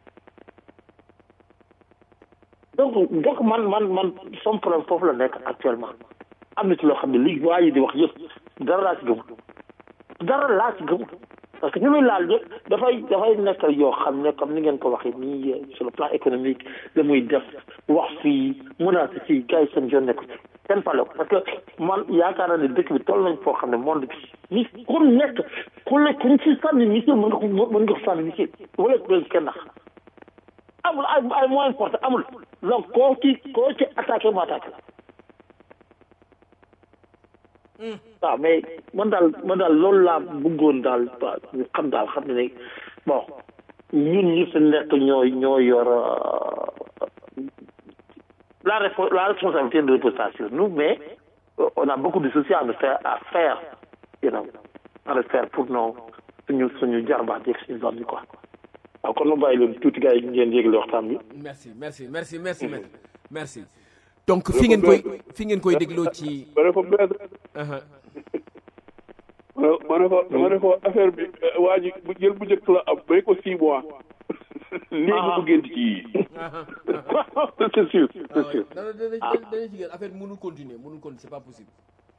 donc donc man man man son problème foofu la nekk actuellement am na ci loo xam ne li waa yi di wax yëpp dara laa ci gëmul dara laa ci gëmul parce que ñu muy laal yëpp dafay dafay nekk yoo xam ne comme ni ngeen ko waxee nii sur le plan économique la muy def wax fii menace fii gars yi seen yoon nekk ci kenn pale ko parce que man yaakaar naa ne dëkk bi toll nañ foo xam ne monde bi ni ku nekk ku nekk ku ci sànni missile mën nga ko mën nga ko sànni missile wala ko kenn ndax amul ay ay moyen forte amul donc koo ci koo ci attaqué mu attaqué la waaw mais man daal man daal loolu laa bëggoon daal ñu xam daal xam ne ne bon ñun ñi fi nekk ñooy ñoo yor la la responsabilité de reposer sur nous mais on a beaucoup de soucis à nous faire à faire you know à le faire pour nos suñu suñu jarbaat yeeg suñu doom yi quoi waaw kon ma bàyyi leen tuuti gars yi ngeen yégle waxtaan bi. merci merci merci merci maître merci. donc fi ngeen koy fi ngeen koy dégloo ci. ma ne ko maître. ma ne ko ma ne ko affaire bi waa ji bu jël bu njëkk la am may ko six mois. léegi mu génn ci yii. c'est sûr ah c'est ouais sûr dana dana dana dana ci gën affaire mënul continuer mënul continuer c'est pas possible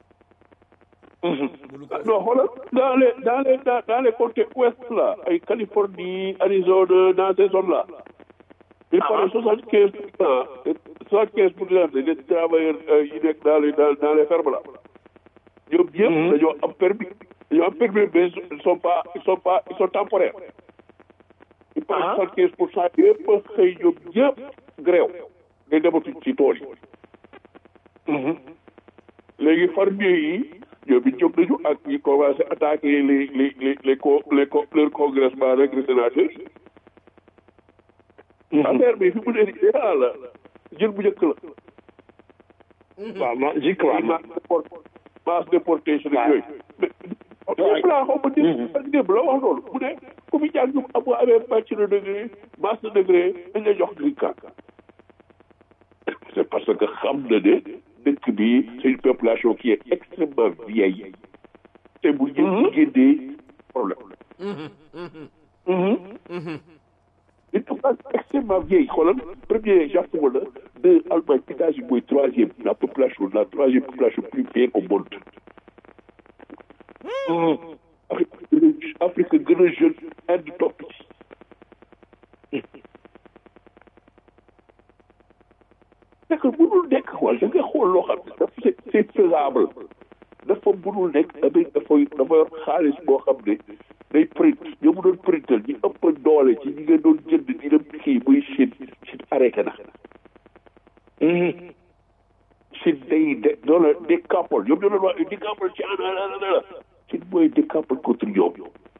mënul Ah, continuer non xoolal dans les dans les dans, dans les côtés ouest là ay Californie Arizona dans ces zones là il paraît soixante quinze pour cent soixante quinze pour cent des travailleurs euh, yi nekk dans les dans, dans les fermes là ñoom ñëpp dañoo am permis dañoo am permis mais ils sont pas ils sont pas ils sont temporaires il paraît soixante quinze pour cent yëpp xëy ñoom ñëpp gréew day dematuñ ci tool yi léegi fermiers yi ñoom it jóg nañu ak ñi commencé attaquer les les les les co les co leur congressement rek les sénateurs affaire bi fi mu ne nii ah la jël bu njëkk la. waaw ma j'y crois ma masse déport masse déportation ak yooyu. mais démb laa xaw ma démb ak démb la wax loolu mu ne ku fi jàng amoo amee bachelor degré master degré dañ lay jox green card. c'est parce que xam na ne dëkk bi c'est une population qui est extrêmement vieille te bu ñu génnee problème. une population extrêmement vieille xoolal premier Japon la deux Allemagne États-Unis mooy troisième la population la troisième population plus vieille au monde. Afrique Afrique gën a jeune Inde topp ci. c'est que mënul nekk xool da ngay xool loo xam ne dafa c'est c'est faisable dafa mënul nekk Amérique dafay dafa yor xaalis boo xam ne day print ñoo mu doon printal ñi ëpp doole ci ñi nga doon jënd di dem kii muy Chine Chine arrêté na. Chine day de doole découple ñoom ñoo doon wax découple ci ana la Chine mooy découple contre ñoom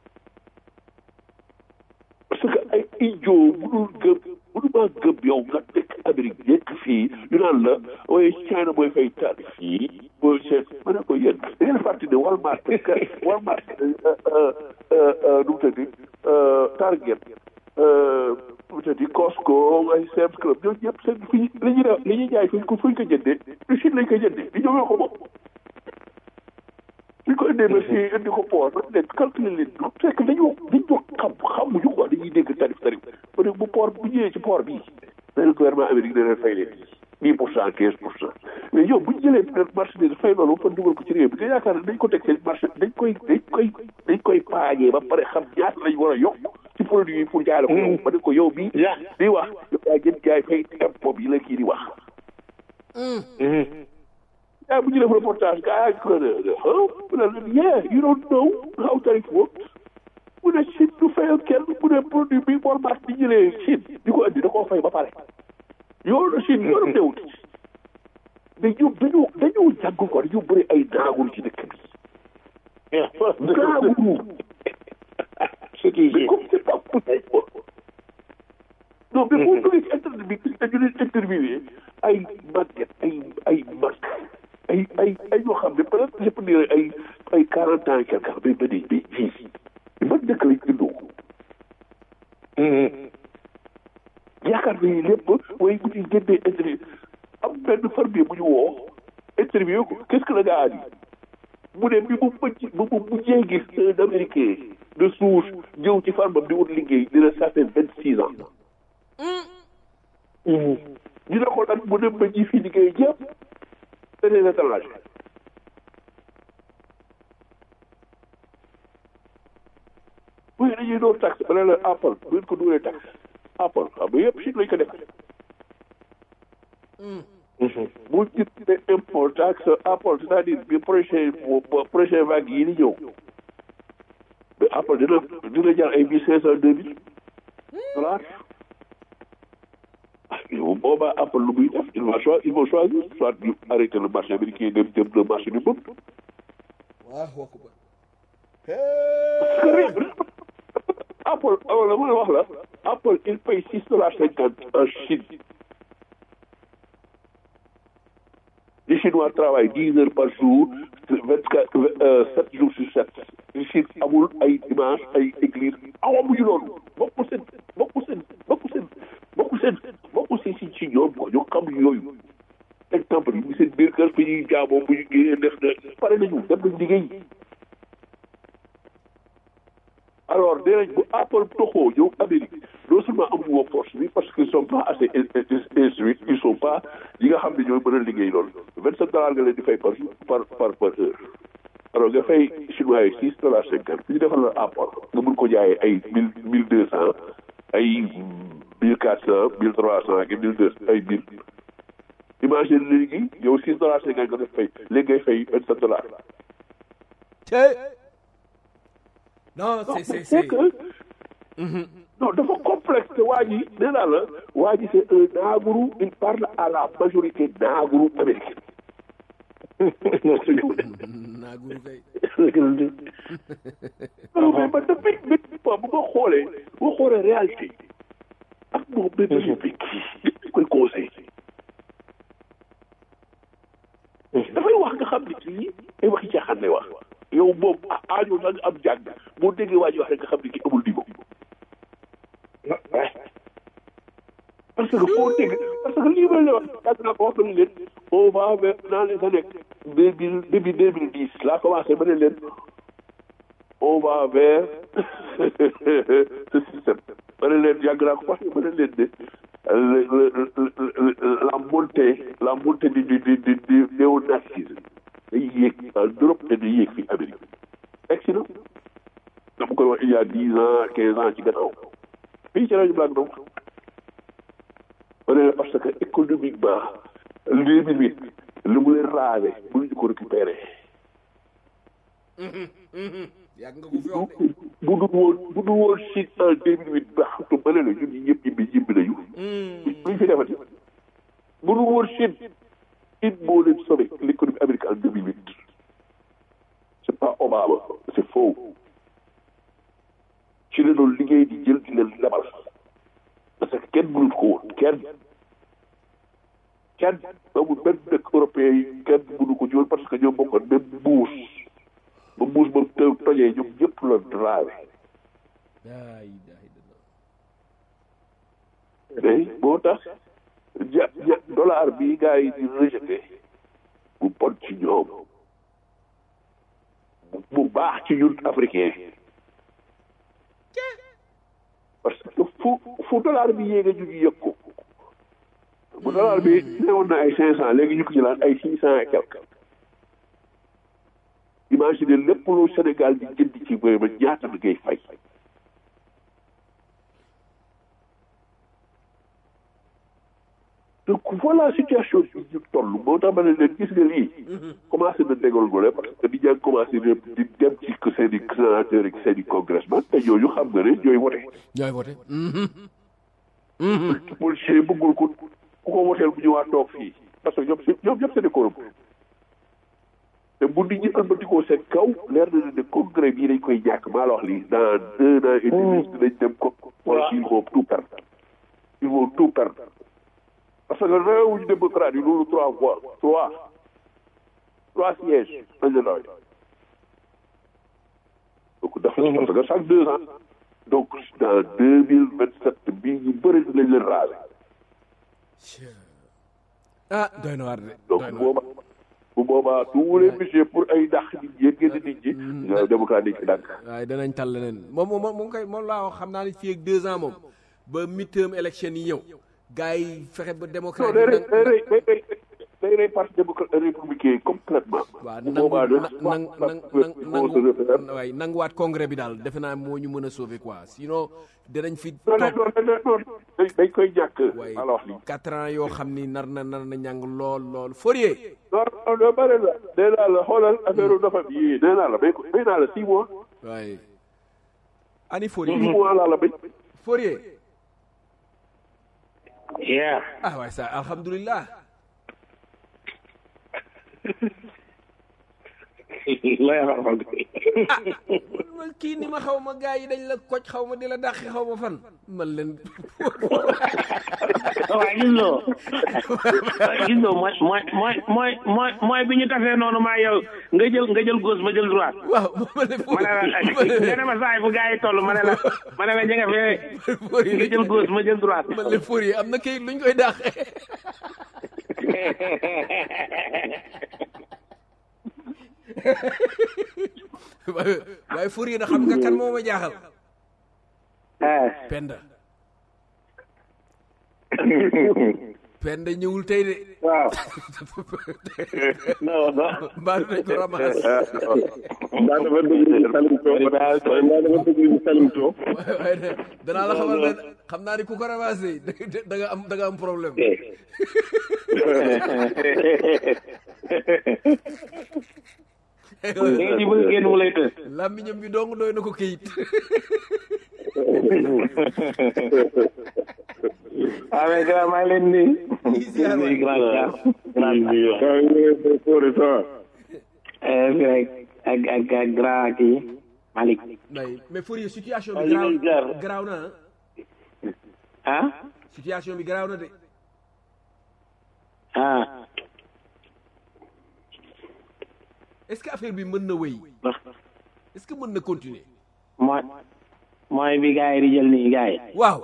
parce que ay idiot mënul gëm mënuma gëm yow nga nekk Amérique nekk fii ñu naan la waaye China mooy fay tarif yi mooy seen ma ne ko yéen da ngeen fàtte ne Walmart Walmart nu mu tëddi Target nu mu tëddi Costco ay Sam's Club ñooñu ñëpp seen fi li ñuy def li ñuy jaay fuñ ko fuñ ko jëndee du Chine lañ koy jëndee di ñoom ñoo ko moom suñ ko indee ba fii indi ko port ba nekk calculer leen du fekk dañoo dañoo xam xamuñu quoi dañuy dégg tarif tarif ba bu port bu ñëwee ci port bii benn gouvernement amérique dana fay leen dix pour cent quinze pour cent mais yow bu ñu jëlee marchandise fay loolu ba dugal ko ci réew bi nga yaakaar ne dañ ko teg seen marché dañ koy dañ koy dañ koy paagee ba pare xam ñaata lañ war a yokk ci produit yi pour jaay la ko yow ba ne ko yow bii di wax yow yaa gën jaay fay impôt yi la kii di wax yaa bu ñu def reportage gaa yaa ko ne mu ne leen yeah you don't know how tarif works mu ne Chine du fayal kenn mu ne produit bi Walmart di jëlee Chine di ko indi da koo fay ba pare yoonu Chine yoonu newut dañu dañu dañu jàngul ko dañu bëri ay daagul ci dëkk bi daagul mais comme c'est pas possible non mais boo duggee ci internet bi gis nañu leen interviewé ay màgget ay ay mag ay ay ay yoo xam ne peut être je peux dire ay ay quarante ans quelque chose mais ba nii mais fii ban dëkk lañ indoo yaakaar nañu lépp waaye bu ñu génnee interview am benn fermier bu ñu woo interview ko qu'est-ce que le gars a dit mu ne bi mu mëcc bu mu mujjee gis un américain de souche ñëw ci farmam di wut liggéey dina ça fait vingt six ans ñu ne ko nag mu dem ba ji fii liggéey yëpp c'est des étrangers oui dañuy doon taxe ba ne la Apple bu ngeen ko dugalee taxe Apple xam nga yëpp Chine lañ ko def bu ñu ne impôt taxe Apple c'est-à-dire bi prochain prochain vague yi di ñëw mais Apple dina dina jar ay mille cinq cent deux mille dollars yow boobaa Apple lu muy def il va choisir il va choisir soit ñu arrêter le marché américain dem dem le marché du monde. waaw wax ko Apple wala ma wax la Apple il paye six dollars cinquante en Chine. Les Chinois travaillent dix heures par jour vingt quatre sept jours sur sept. Les Chine amul ay dimanche ay église awamuñu loolu bokku seen bokku seen bokku seen bokku seen bokku seen si ci ñoom quoi ñoo xam yooyu. exemple yi seen biir kër fi ñuy jaamoo bu ñu génnee def na pare nañu dem nañ liggéey. alors nee nañ bu Apple toxoo ñëw Amérique non seulement amuñu workforce bi parce qu'ils sont pas assez instruits ils sont pas yi nga xam ne ñooy mën a liggéey loolu vingt sept dollars nga leen di fay par par par par heure alors nga fay chinois yi six dollars cinquante fi ñu defal la Apple nga mun ko jaayee ay mille mille deux cent ay mille quatre cent mille trois cent ak mille deux ay mille imagine léegi yow six dollars cinquante nga def fay léegi ngay fay vingt sept dollars non c'est c'est c'est c'est que non dafa complexe te waa ji nee naa la waa ji c'est un naagourou il parle à la majorité naagourou américaine naaguru kay non mais man depuis depuis bu ma xoolee bu ma xoolee réalité ak moom ba ba bi kii koy conseil dafay wax nga xam ne kii ay waxi caaxaan lay wax yow moom aajo na nga am jàng boo déggee waa ji wax rek nga xam ne kii amul niveau parce que foo dégg parce que lii may lay wax yàgg naa ko wax nañ leen on va vers dans les années deux mille début deux mille dix laa commencé ba ne leen on va vers ce système ba ne leen yàgg naa ko wax ba ne leen ne la montée la montée du du du du du néonazisme day yéeg en Europe te day yéeg fii Amérique egsi na dama koy wax il y a dix ans quinze ans ci gannaaw fii ci rajo Black donc ma ne la parce que économiquement deux mille huit lu mu leen raave mënuñu ko récupérer yàgg nga ko fi wax de bu dul woon bu dul woon Chine en deux mille huit ba xam ma ne la ñun ñi ñëpp ñibbi ñibbi nañu luñ fi defati bu dul woon Chine Chine moo leen sauvé l'économie américaine en deux mille huit c'est pas Obama c'est faux ci la doon liggéey di jël di leen lebal parce que kenn mënut ko woon kenn kenn amul benn dëkk européen yi kenn mënu ko jiwoon parce que ñoom bokkoon même mbuus ba mbuus ba te tojee ñoom ñëpp la drawe laa ilaaha illallah mais moo tax ja ja dollar bi gars yi di rejeté bu bon ci ñoom bu baax ci ñun africain parce que fu fu dollar bi yéega ñu ngi yëg ko bu dollar bi newoon na ay cinq cent léegi ñu ko jëlaat ay six cent et quelque imagine lépp lu Sénégal di jënd ci bëri ba ñaata la ngay fay donc voilà situation bi ñu toll moo tax ma ne leen gis nga lii commencé na dégolgole parce que di ñaa commencé di dem ci seen i sénateur ak seen i congressman te ñooñu xam nga ne ñooy wote ñooy voté politicien bëggul ko ku ko woteel bu ñëwaat toog fii parce que ñoom si ñoom ñëpp c'est des corrompus te bu nit ñi ëlbatikoo seen kaw leer na ne congrès bii dañ koy ñàkk maa la wax lii dans deux ans et demi dinañ dem ko wala ils vont tout perdre ils vont tout perdre parce que réewuñu démocrate yi loolu trois fois trois trois sièges lañ la doy donc dafa parce que chaque deux ans donc dans deux mille vingt sept bii ñu bëri dinañ leen raale ah doy na waar de donc doy na waar booba bu boobaa tous les budgets pour ay dàq nit ñi génn nit ñi nga démocrate yi ci dàq waaye danañ tal leneen moom moom moom koy moom laa wax xam naa ne fii ak deux ans moom ba midterm élection yi ñëw gars yi fexe ba non démocrate day yi rey nag- day rey day rey day rey parti démocrate républicain complètement waaw bu nangu boobaa de nang nang nang nangu waaye nanguwaat congrès bi daal defe naa moo ñu mën a sauver quoi sinon danañ fi non non toog non non dañ dañ koy ñàkk waaye maa la wax lii quatre ans yoo xam ni nar na nar na ñàng lool lool Fourier non non non bare la nee naa la xoolal affaire dafa bi yii nee naa la may ko may naa la six mois waaye ani six Fourier mois laa la may Fourier Yeah. ah waaye ça alhamdulilah lay wax man kii ni ma xaw ma gars yi dañ la koj xaw ma di la dàqi xaw ma fan man leen waaw gis nga gis nga mooy mooy mooy mooy mooy mooy bi ñu tafee noonu maa yow nga jël nga jël gauche ma jël droite waaw ma ne ma ne la nga ne ma saay fu gars yi toll ma ne la ma ne la ñu nga fee nga Fourier jël gauche ma jël droite man leen Fourier am na kayit luñ koy dàqee waaye waaye Fourier na xam nga kan moo ma jaaxal ah Penda Penda ñëwul tey de waaw non non mbaa dañ ko ramas mbaa dafa dugg ñu salim too mbaa dafa dugg ñu salim too waaye waaye de danaa la xamal ne xam naa ni ku ko ramassé da nga am da nga am problème da ngeen di bëgg génn mu lay të làmmiñam bi dong doy na ko këyit ah mais grand maa ngi leen di ziar waay. grand grand grand waaw ñu ngi lay kóore ça va eh ak ak ak grand kii Malick mais mais Fourier situation Ay, bi garaaw lay jaar. garaaw na ah ah situation bi garaaw na de ah est-ce que affaire bi mën na wéy est-ce que mën na continuer mooy mooy bi gars yi di jël nii gars yi waaw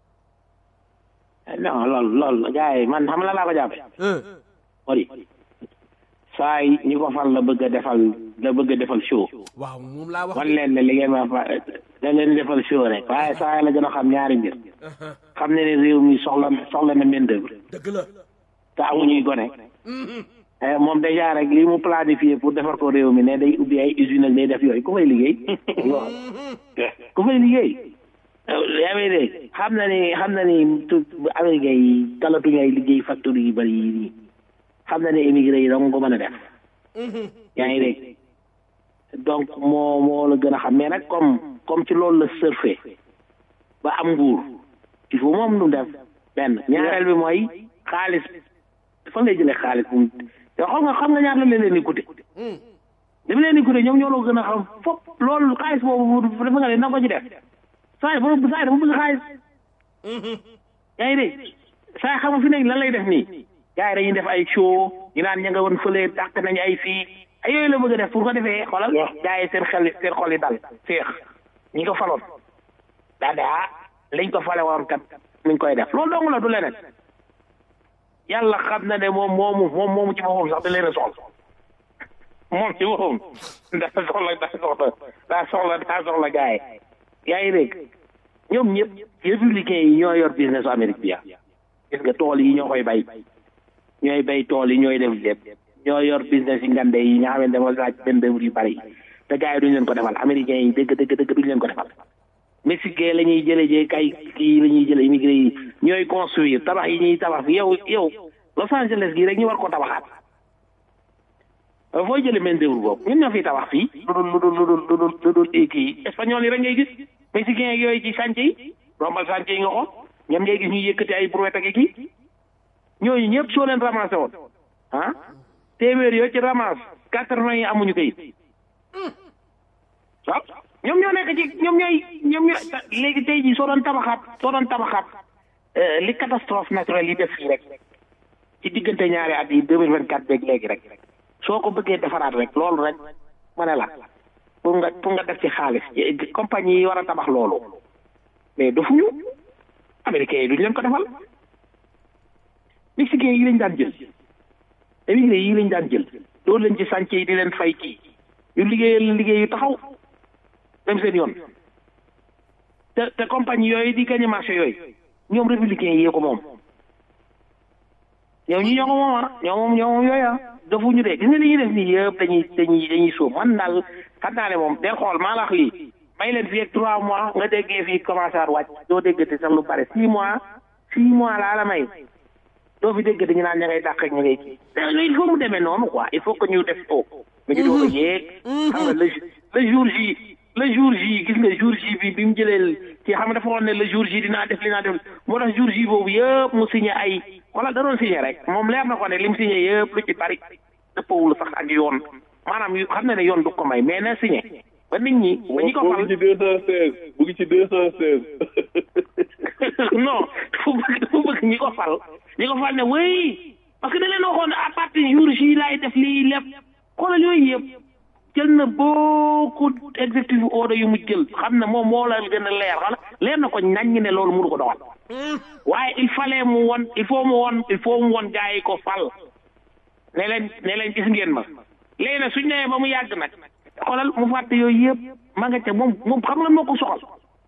non lool lool gars yi man xam la laa ko jàppe hein ori saa yi ñi ko fal la bëgg a defal la bëgg a defal show waaw moom laa wax wan leen ne li ngeen ma fa da leen defal show rek waaye saa yi la gën a xam ñaari mbir xam ne ne réew mi soxla soxla na main d'œuvre dëgg la te amuñuy gone Eh, moom déjà rek li mu planifié pour defar ko réew mi ne day ubbi ay usine ak day def yooyu ku fay liggéey ku fay liggéey yaa ngi dégg xam na ni xam na ni tu américain yi talatuñu ay liggéey factory yu bëri yi nii xam na ne émigré yi dong ko mën a def yaa ngi dégg donc moo moo la gën a xam mais nag comme comme ci loolu la surfé ba am nguur il faut moom nu def benn ñaareel bi mooy xaalis fan lay jëlee xaalis bu mu yow xam nga xam nga ñaata la leen di coûté li mu leen di coûté ñoom ñoo la gën a xam fop loolu xaalis boobu dafa nga ne na ko ci def saa yi ba saa yi dafa bëgg xaalis yaa ngi dégg saa yi xam nga fi nekk lan lay def nii gars yi dañuy def ay show ñu naan ña nga woon fële dàq nañu ay fii ay yooyu la bëgg a def pour ko defee xoolal gars yi seen xel seen xol yi dal féex ñi ko faloon daa de ah liñ ko fale woon kat mi ngi koy def loolu dong la du leneen yàlla xam na ne moom moomu moom moomu ci boppam sax da leen a soxla moom ci boppam daa soxla daa soxla daa soxla daa soxla gars yi yaa ngi dégg ñoom ñëpp républicains yi ñoo yor business Amérique bi ah gis nga tool yi ñoo koy bay ñooy bay tool yi ñooy def lépp ñoo yor business yi ngande yi nga xamante ne laaj benn dëwër yu bari te gars yi duñu leen ko defal américains yi dëgg dëgg dëgg duñu leen ko defal mexicain la ñuy jëlee jee kay kii la ñuy jëlee immigré yi ñooy construire tabax yi ñuy tabax fi yow yow Los Angeles gi rek ñu war ko tabaxaat fooy jëlee main d'œuvre boobu ñun ñoo fiy tabax fii lu dul lu dul lu dul lu dul lu dul kii espagnol yi rek ngay gis mexicain yooyu ci chantier yi rombal chantier yi nga xool ñoom ngay gis ñu yëkkati ay brouette ak kii ñooñu ñëpp soo leen ramassé woon ah téeméer yoo ci ramasse quatre-vingts yi amuñu kayit waaw ñoom ñoo nekk ci ñoom ñooy ñoom ñooy léegi tey jii soo doon tabaxaat soo doon tabaxaat li catastrophe naturelle yi def fii rek ci diggante ñaari at yi deux mille vingt quatre beeg léegi rek soo ko bëggee defaraat rek loolu rek ma ne la pour nga pour nga def ci xaalis compagnie yi war a tabax loolu mais defuñu américains yi duñu leen ko defal mexicains yi lañ daan jël émigré yi lañ daan jël doo leen ci chantier yi di leen fay kii yu liggéeyal liggéey yu taxaw dem seen yoon te te compagnie yooyu di gagné marché yooyu ñoom républicains yi ko moom ñoom ñi ñoo ko moom ah ñoo moom ñoo moom yooyu ah defuñu de gis nga li ñuy def nii yëpp dañuy dañuy dañuy sóob man daal xam naa ne moom del xool maa la wax lii may leen fii ak trois mois nga déggee fii commencé at wàcc doo déggati sax lu bare six mois six mois laa la may doo fi déggati ñu naan ña ngay dàq ak ña ngay kii il faut mu demee noonu quoi il faut que ñu def ko mu ngi doon yéeg xam nga le le jour J le jour J gis nga jour J bi bi mu jëlee ci xam nga dafa woon ne le jour J dinaa def li naa def moo tax jour J boobu yëpp mu signé ay wala da doon signé rek moom leer na ko ne li mu signé yëpp lu ci bari dëppawul sax ak yoon maanaam yu xam na ne yoon du ko may mais na signé ba nit ñi ba ñi ko fal mu ngi ci deux cent seize mu ngi ci deux cent seize non fu bëgg fu bëgg ñi ko fal ñi ko fal ne wéy parce que da leen waxoon à partir jour J laay def lii lépp xoolal yooyu yëpp jël na beaucoup exécutif order yu mu jël xam ne moom moo la gën a leer xala leer na ko nañ ne loolu mënu ko doxal waaye il fallait mu won il faut mu won il faut mu won gars yi ko fal ne leen ne leen gis ngeen ma léegi nag suñ nee ba mu yàgg nag xoolal mu fàtte yooyu yëpp ma nga ca moom moom xam nga moo ko soxal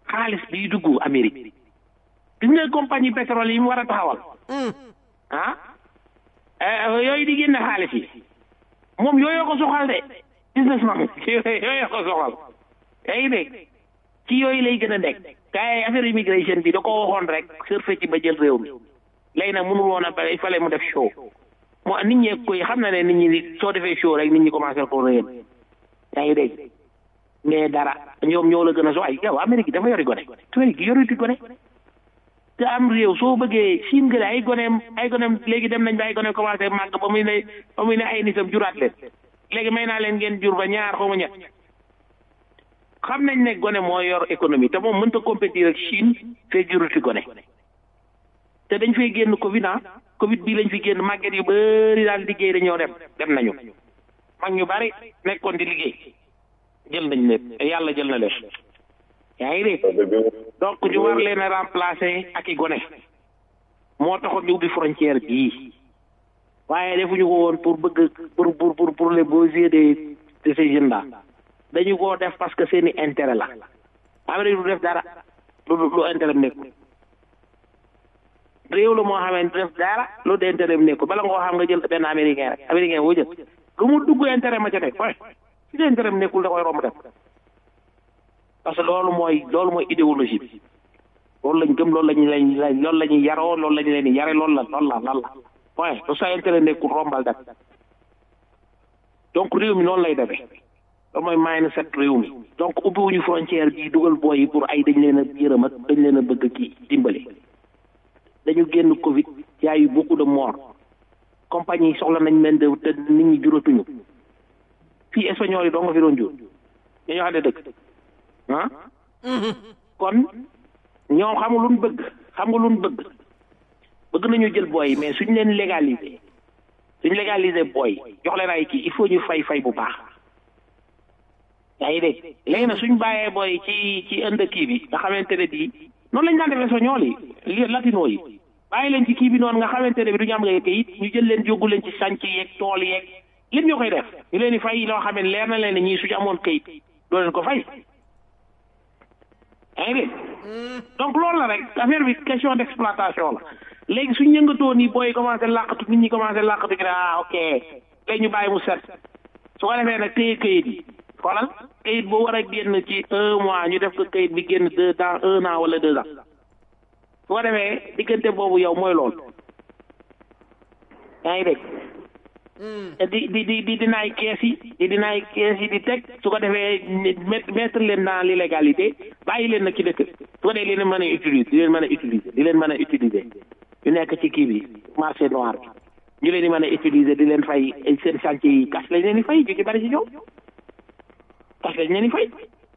xaalis biy dugg Amérique gis nga compagnie pétrole yi mu war a taxawal ah yooyu di génne xaalis yi moom yooyu ko soxal de businessman yooyu ko soxal yaa ngi dégg ci yooyu lay gën a nekk kay affaire immigration bi da ko waxoon rek surfe ci ba jël réew mi léegi nag mënul woon a ba il fallait mu def show moo nit ñi koy xam na ne nit ñi soo defee show rek nit ñi commencé ko réyal yaa ngi dégg mais dara ñoom ñoo la gën a so ay yow Amérique dafa yori gone Amérique yoriti gone te am réew soo bëggee siin gële ay goneem ay goneem léegi dem nañ ba ay goneem commencé màgg ba muy ne ba muy ne ay nitam juraat leen léegi may naa leen ngeen jur ba ñaar xaw ma ñett xam nañ ne gone moo yor économie te moom mënta compétir ak Chine fee juruti gone te dañ fay génn Covid ah Covid bii lañ fi génn màgget yu bëri daal liggéey dañoo dem dem nañu mag ñu bari nekkoon di liggéey jël nañ leen yàlla jël na leen yaa ngi dégg donc ñu war leen a remplacer ak i gone moo taxoon ñu ubbi frontière bii waaye defuñu ko woon pour bëgg pour pour pour pour les beaux yeux de de ces jeunes là dañu koo def parce que seeni intérêt la Amérique du def dara lu lu intérêt mu nekkul réew la moo xamee du def dara lu de intérêt mu nekkul bala nga ko xam nga jël benn américain rek américain boo jël lu mu dugg intérêt ma ca nekk waaye si de intérêt mu nekkul da koy romb def parce que loolu mooy loolu mooy idéologie bi loolu lañ gëm loolu lañ lañ loolu la ñuy yaroo loolu lañ leen di yare loolu la loolu la loolu la point lu sa intérêt nekkul rombal def donc réew mi noonu lay defee loolu mooy maay set réew mi donc ubbiwuñu frontière bi dugal booy yi pour ay dañ leen a yërëm ak dañ leen a bëgg kii dimbali dañu génn Covid y a eu beaucoup de morts compagnie yi soxla nañ main d'œuvre te nit ñi juratuñu fii espagnol yi doo nga fi doon jur dañoo xam ne dëkk ah kon ñoom xam nga lu ñu bëgg xam nga lu ñu bëgg bëgg nañu jël booy yi mais suñ leen légaliser suñ légaliser booy jox leen ay kii il faut ñu fay fay bu baax yaa ngi dégg léegi nag suñ bàyyee booy ci ci ënd kii bi nga xamante ne bii noonu lañ daan defee soñool yi latino yi bàyyi leen ci kii bi noonu nga xamante ne bi du ñu am nga kayit ñu jël leen yóbbu leen ci sànc yeeg tool yeeg lépp ñoo koy def ñu leen di fay loo xam ne leer na leen ne ñii suñu amoon kayit doo leen ko fay yaa ngi dégg donc loolu la rek affaire bi question d' exploitation la léegi suñ yëngatoo nii booy commencé làqatu nit ñi commencé làqatu gi ne ah ok léegi ñu bàyyi mu set su ko defee nag téye kayit yi xoolal kayit boo war a génn ci un mois ñu def ko kayit bi génn deux dans un an wala deux ans su ko defee diggante boobu yow mooy loolu yaa ngi dégg di di di di dinaay kees yi di dinaay kees yi di teg su ko defee mettre leen dans l'illégalité bàyyi leen nag ci dëkk su ko defee leen mën a utiliser di leen mën a utiliser di leen mën a utiliser ñu nekk ci kii bi marché noir bi ñu leen di mën a utiliser di leen fay seen chantier yi kas lañ leen di fay ju ci bari ci ñoom kas lañ leen di fay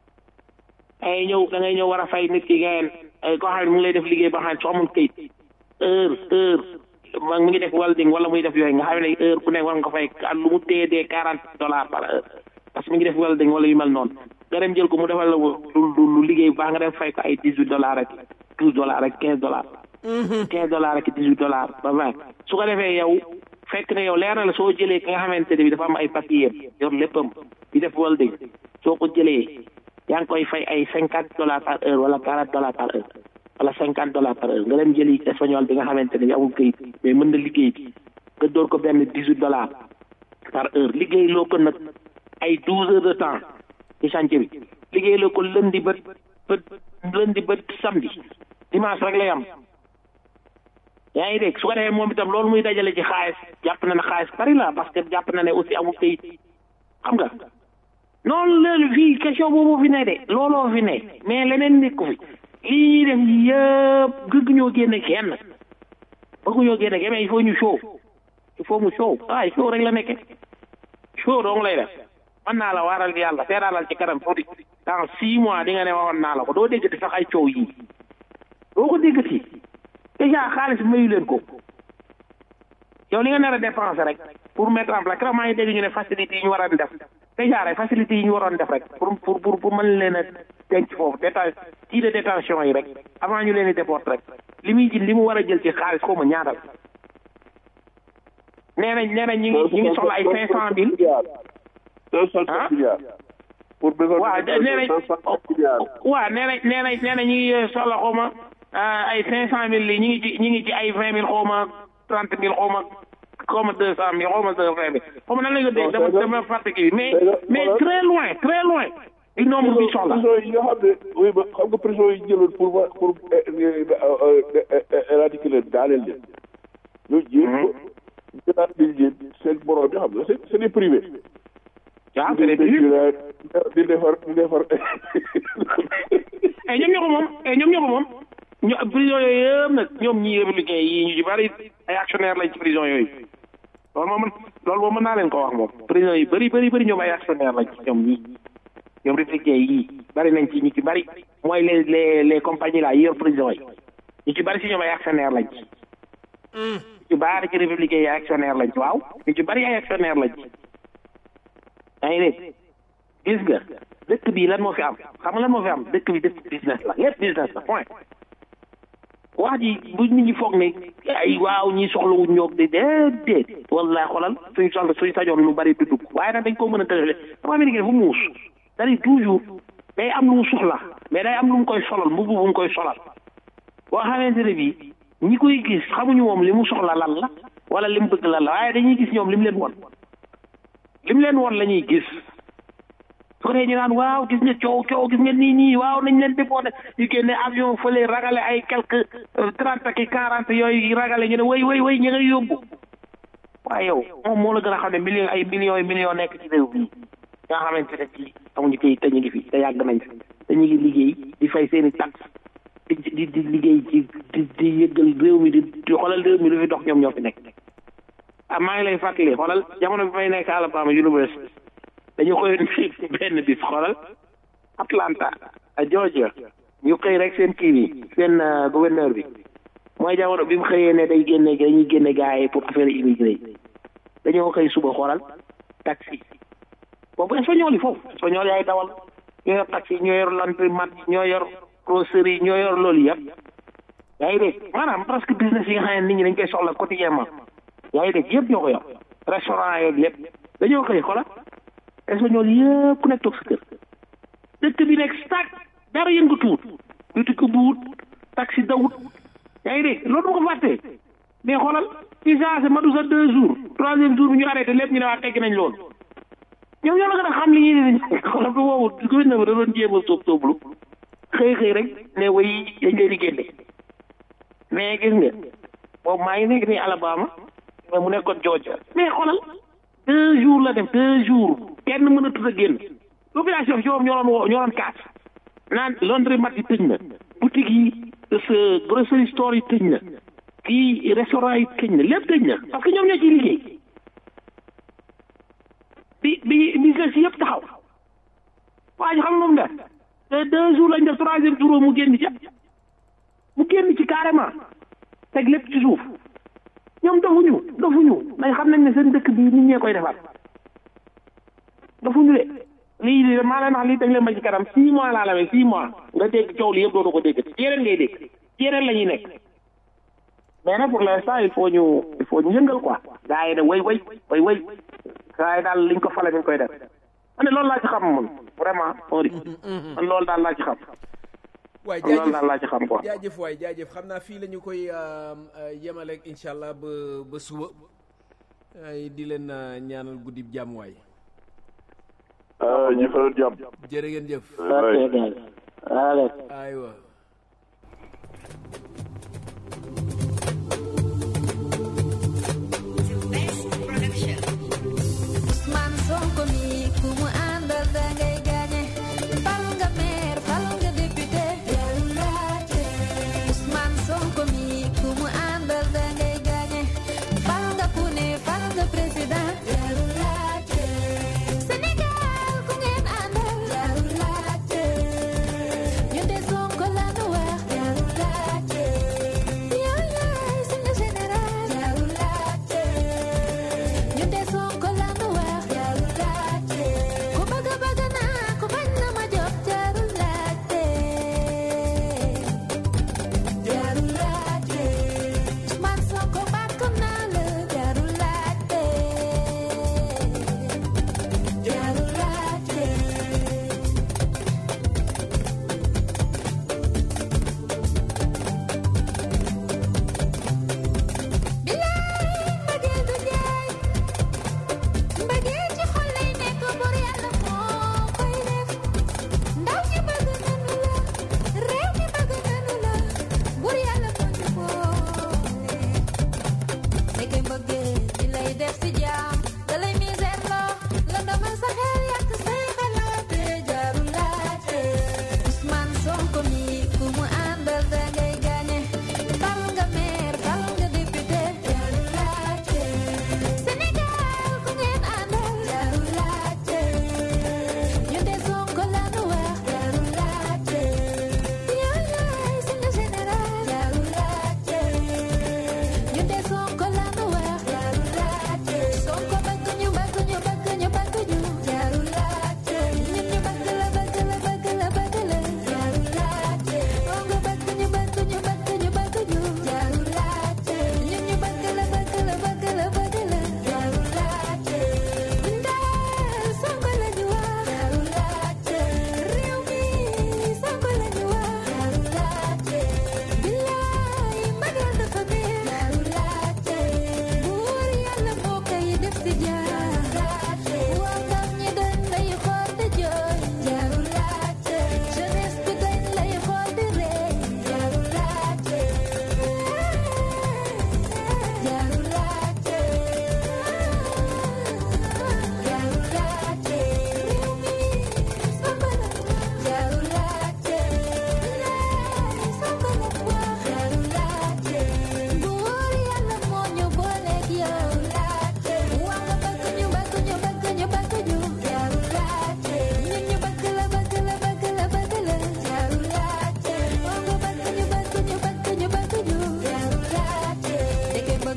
ay ñëw da ngay ñëw war a fay nit ki ngeen koo xam ne mu ngi lay def liggéey ba xam ne soo amul kayit heure heure ma mu ngi def welding wala muy def yooyu nga xam ne heure ku nekk war nga ko fay lu mu téye dee quarante dollars par heure parce que mi ngi def welding wala yu mel noonu nga dem jël ko mu defal la lu lu liggéey bu baax nga dem fay ko ay dix huit dollars rek douze dollars rek quinze dollars quinze dollars rek dix huit dollars ba vingt su ko defee yow fekk ne yow leer na la soo jëlee ki nga xamante ne bi dafa am ay papier yor léppam di def welding soo ko jëlee yaa ngi koy fay ay cinquante dollars par heure wala quarante dollars par heure wala cinquante dollars par heure nga dem jëli espagnol bi nga xamante ne bi amul këyit mais mën na liggéey nga door ko benn dix huit dollars par heure liggéey loo ko nag ay douze heures de temps ci chantier bi liggéey loo ko lundi ba ba lundi ba samedi dimanche rek lay am yaa ngi dégg su ko defee moom itam loolu muy dajale ci xaalis jàpp na ne xaalis bari la parce que jàpp na ne aussi amul këyit xam nga noonu loolu fii question boobu fi ne de looloo fi ne mais leneen nekku fi lii ñuy def yëpp gëgg ñoo génne kenn bëgg ñoo génne kenn mais il faut ñu show il faut mu show ah show rek la nekke show dong lay def mën naa la waaral yàlla seeraalal ci kanam tuuti dans six mois di nga ne waxoon naa la ko doo déggati sax ay coow yii doo ko déggati déjà xaalis mayu leen ko yow li nga nar a dépenser rek pour mettre en place keroog maa ngi dégg ñu ne facilité yi ñu waroon def déjà rek facilité yi ñu waroon def rek pour pour pour pour mën leen a denc foofu déta kii de détention yi rek avant ñu leen di déporter rek li muy jël li mu war a jël ci xaalis xaw ma ñaatal nee nañ nee nañ ñu ngi ñu ngi soxla ay cinq cent mille deux cent ah pour besoin waaw de nee nañ cent cinquante milliards waaw nee nañ nee nañ nee nañ ñu ngi soxla xaw ma ay cinq cent mille li ñu ngi ci ñu ngi ci ay vingt mille xaw ma trente mille xaw ma xaw ma deux cent mille xaw ma deux vingt mille xaw ma nan lañ ko dégg dama dama fàtte kii bi mais mais très loin très loin du nombre bi soxla prison yi nga xam ne oui ba xam nga prison yi jëloon pour wa- pour éradiquer leen daaneel leen ñoo jéem ko jëlaat liñ leen seen borom bi xam nga c'est c'est des privés waaw c'est des privés di defar di defar et ñoom ñoo ko moom et ñoom ñoo ko moom ñu prison yooyu yëpp nag ñoom ñii républicain yi ñu ci bari ay actionnaire lañ ci prison yooyu loolu moom mën loolu moom mën naa leen ko wax moom prison yi bëri bëri bëri ñoom ay actionnaire lañ ci ñoom ñii ñoom républicain yi bari nañ ci ñu ci bari mooy les les les compagnies là yi yor prison yi ñu ci bari si ñoom ay actionnaire lañ ci ñu ci bari ci républicain yi ay actionnaire lañ ci waaw ñu ci bari ay actionnaire lañ ci yaa ngi dégg gis nga dëkk bi lan moo fi am xam nga lan moo fi am dëkk bi dëkk business la lépp business la point wax ji bu nit ñi foog ne ay waaw ñi soxlawuñ ñoog de déedéet wallahi xoolal suñ soxla suñ sajoon lu bari du dugg waaye nag dañ ko mën a tëjale dama américain fu muus c'est-à-dire toujours day am lu mu soxla mais day am lu mu koy solal mbubb bu mu koy solal boo xamante ne bii ñi koy gis xamuñu moom li mu soxla lan la wala li mu bëgg lan la waaye dañuy gis ñoom li mu leen won li mu leen won la ñuy gis su ko defee ñu naan waaw gis nga coow coow gis nga nii nii waaw nañ leen déporté ñu génne avion fële ragale ay quelque trente ki quarante yooyu ragale ñu ne way way way ñu ngay yóbbu waaye yow moom moo la gën a xam ne millions ay millions yi millions nekk ci réew mi nga xamante ne ci amuñu kayit te ñu ngi fi te yàgg nañ fi te ñu ngi liggéey di fay seen i taxe di di di liggéey ci di di yëggal réew mi di di xoolal réew mi lu fi dox ñoom ñoo fi nekk ah maa ngi lay fàttali xoolal jamono bi may nekk Alabama University dañu koy benn bis xoolal Atlanta a Georgia ñu xëy rek seen kii bi seen gouverneur bi mooy jamono bi mu xëyee ne day génne dañuy génne gars yi pour affaire immigré yi dañoo xëy suba xoolal taxi boobu espagnol yi foofu espagnol yaay dawal ñoo yor taxi ñoo yor laundromat ñoo yor grocerie ñoo yor loolu yëpp yaa ngi dégg maanaam presque business yi nga xam ne nit ñi dañ koy soxla quotidiennement yaa ngi dégg yëpp ñoo ko yor restaurant yeeg lépp dañoo xëy xoolal espagnol yëpp ku nekk toog sa kër dëkk bi nekk stack dara yëngatuwut yuti ko buwut taxi dawut yaa ngi dégg loolu bu ko fàttee mais xoolal ci saa matu sa deux jours troisième jour bi ñu arrêté lépp ñu ne waa tegg nañ loolu ñoom ñoo la gën a xam li ñuy def xoolal bu boobu gouverneur bi da doon jéem a sóob sóoblu xëy xëy rek ne way dañ leen di génne mais gis nga boobu maa ngi nekk nii Alabama mais mu nekkoon Georgia mais xoolal deux jours la def deux jours kenn mën a tudd a génn population bi ñoom ñoo doon woo ñoo doon kaas naan laundromat yi tëj na boutique yi sa grocery store yi tëj na kii restaurant yi tëj na lépp tëj na parce que ñoom ñoo ciy liggéey bi bi business yëpp taxaw waa ji xam nga moom def te deux jours lañ def troisième jour mu génn ci mu génn ci carrément teg lépp ci suuf ñoom dofuñu dofuñu dañ xam nañ ne seen dëkk bi nit ñee koy defar dofuñu de lii lii maa leen wax lii teg leen ba ci kanam six mois laa la mee six mois nga dégg coow li yëpp dootu ko dégg ci yeneen ngay dégg ci yeneen la ñuy nekk mais nag pour l'instant il faut ñu il faut ñu yëngal quoi gars yi ne way way way way gars yi daal liñ ko fale dañ koy def man ne loolu laa ci xam man vraiment ori man loolu daal laa ci xam waay man loolu jaajëf daal laa ci xam quoi jaajëf waay jaajëf xam naa fii la ñu koy yemaleeg incha allah ba ba suba ay di leen euh, ñaanal guddi jàmm waay ñu fa jàmm jërë ngeen jëf ok gars allez aywa Man Sonko mi ku mu àndal da ngay gagné fal nga maire fal nga député jarul laajte Ousmane Sonko mi ku mu àndal da ngay gagné fal nga ku ne fal nga président jarul laajte Sénégal ku ngeen àndal jarul laajte ñun de Sonko la nu wax jarul laajte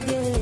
géej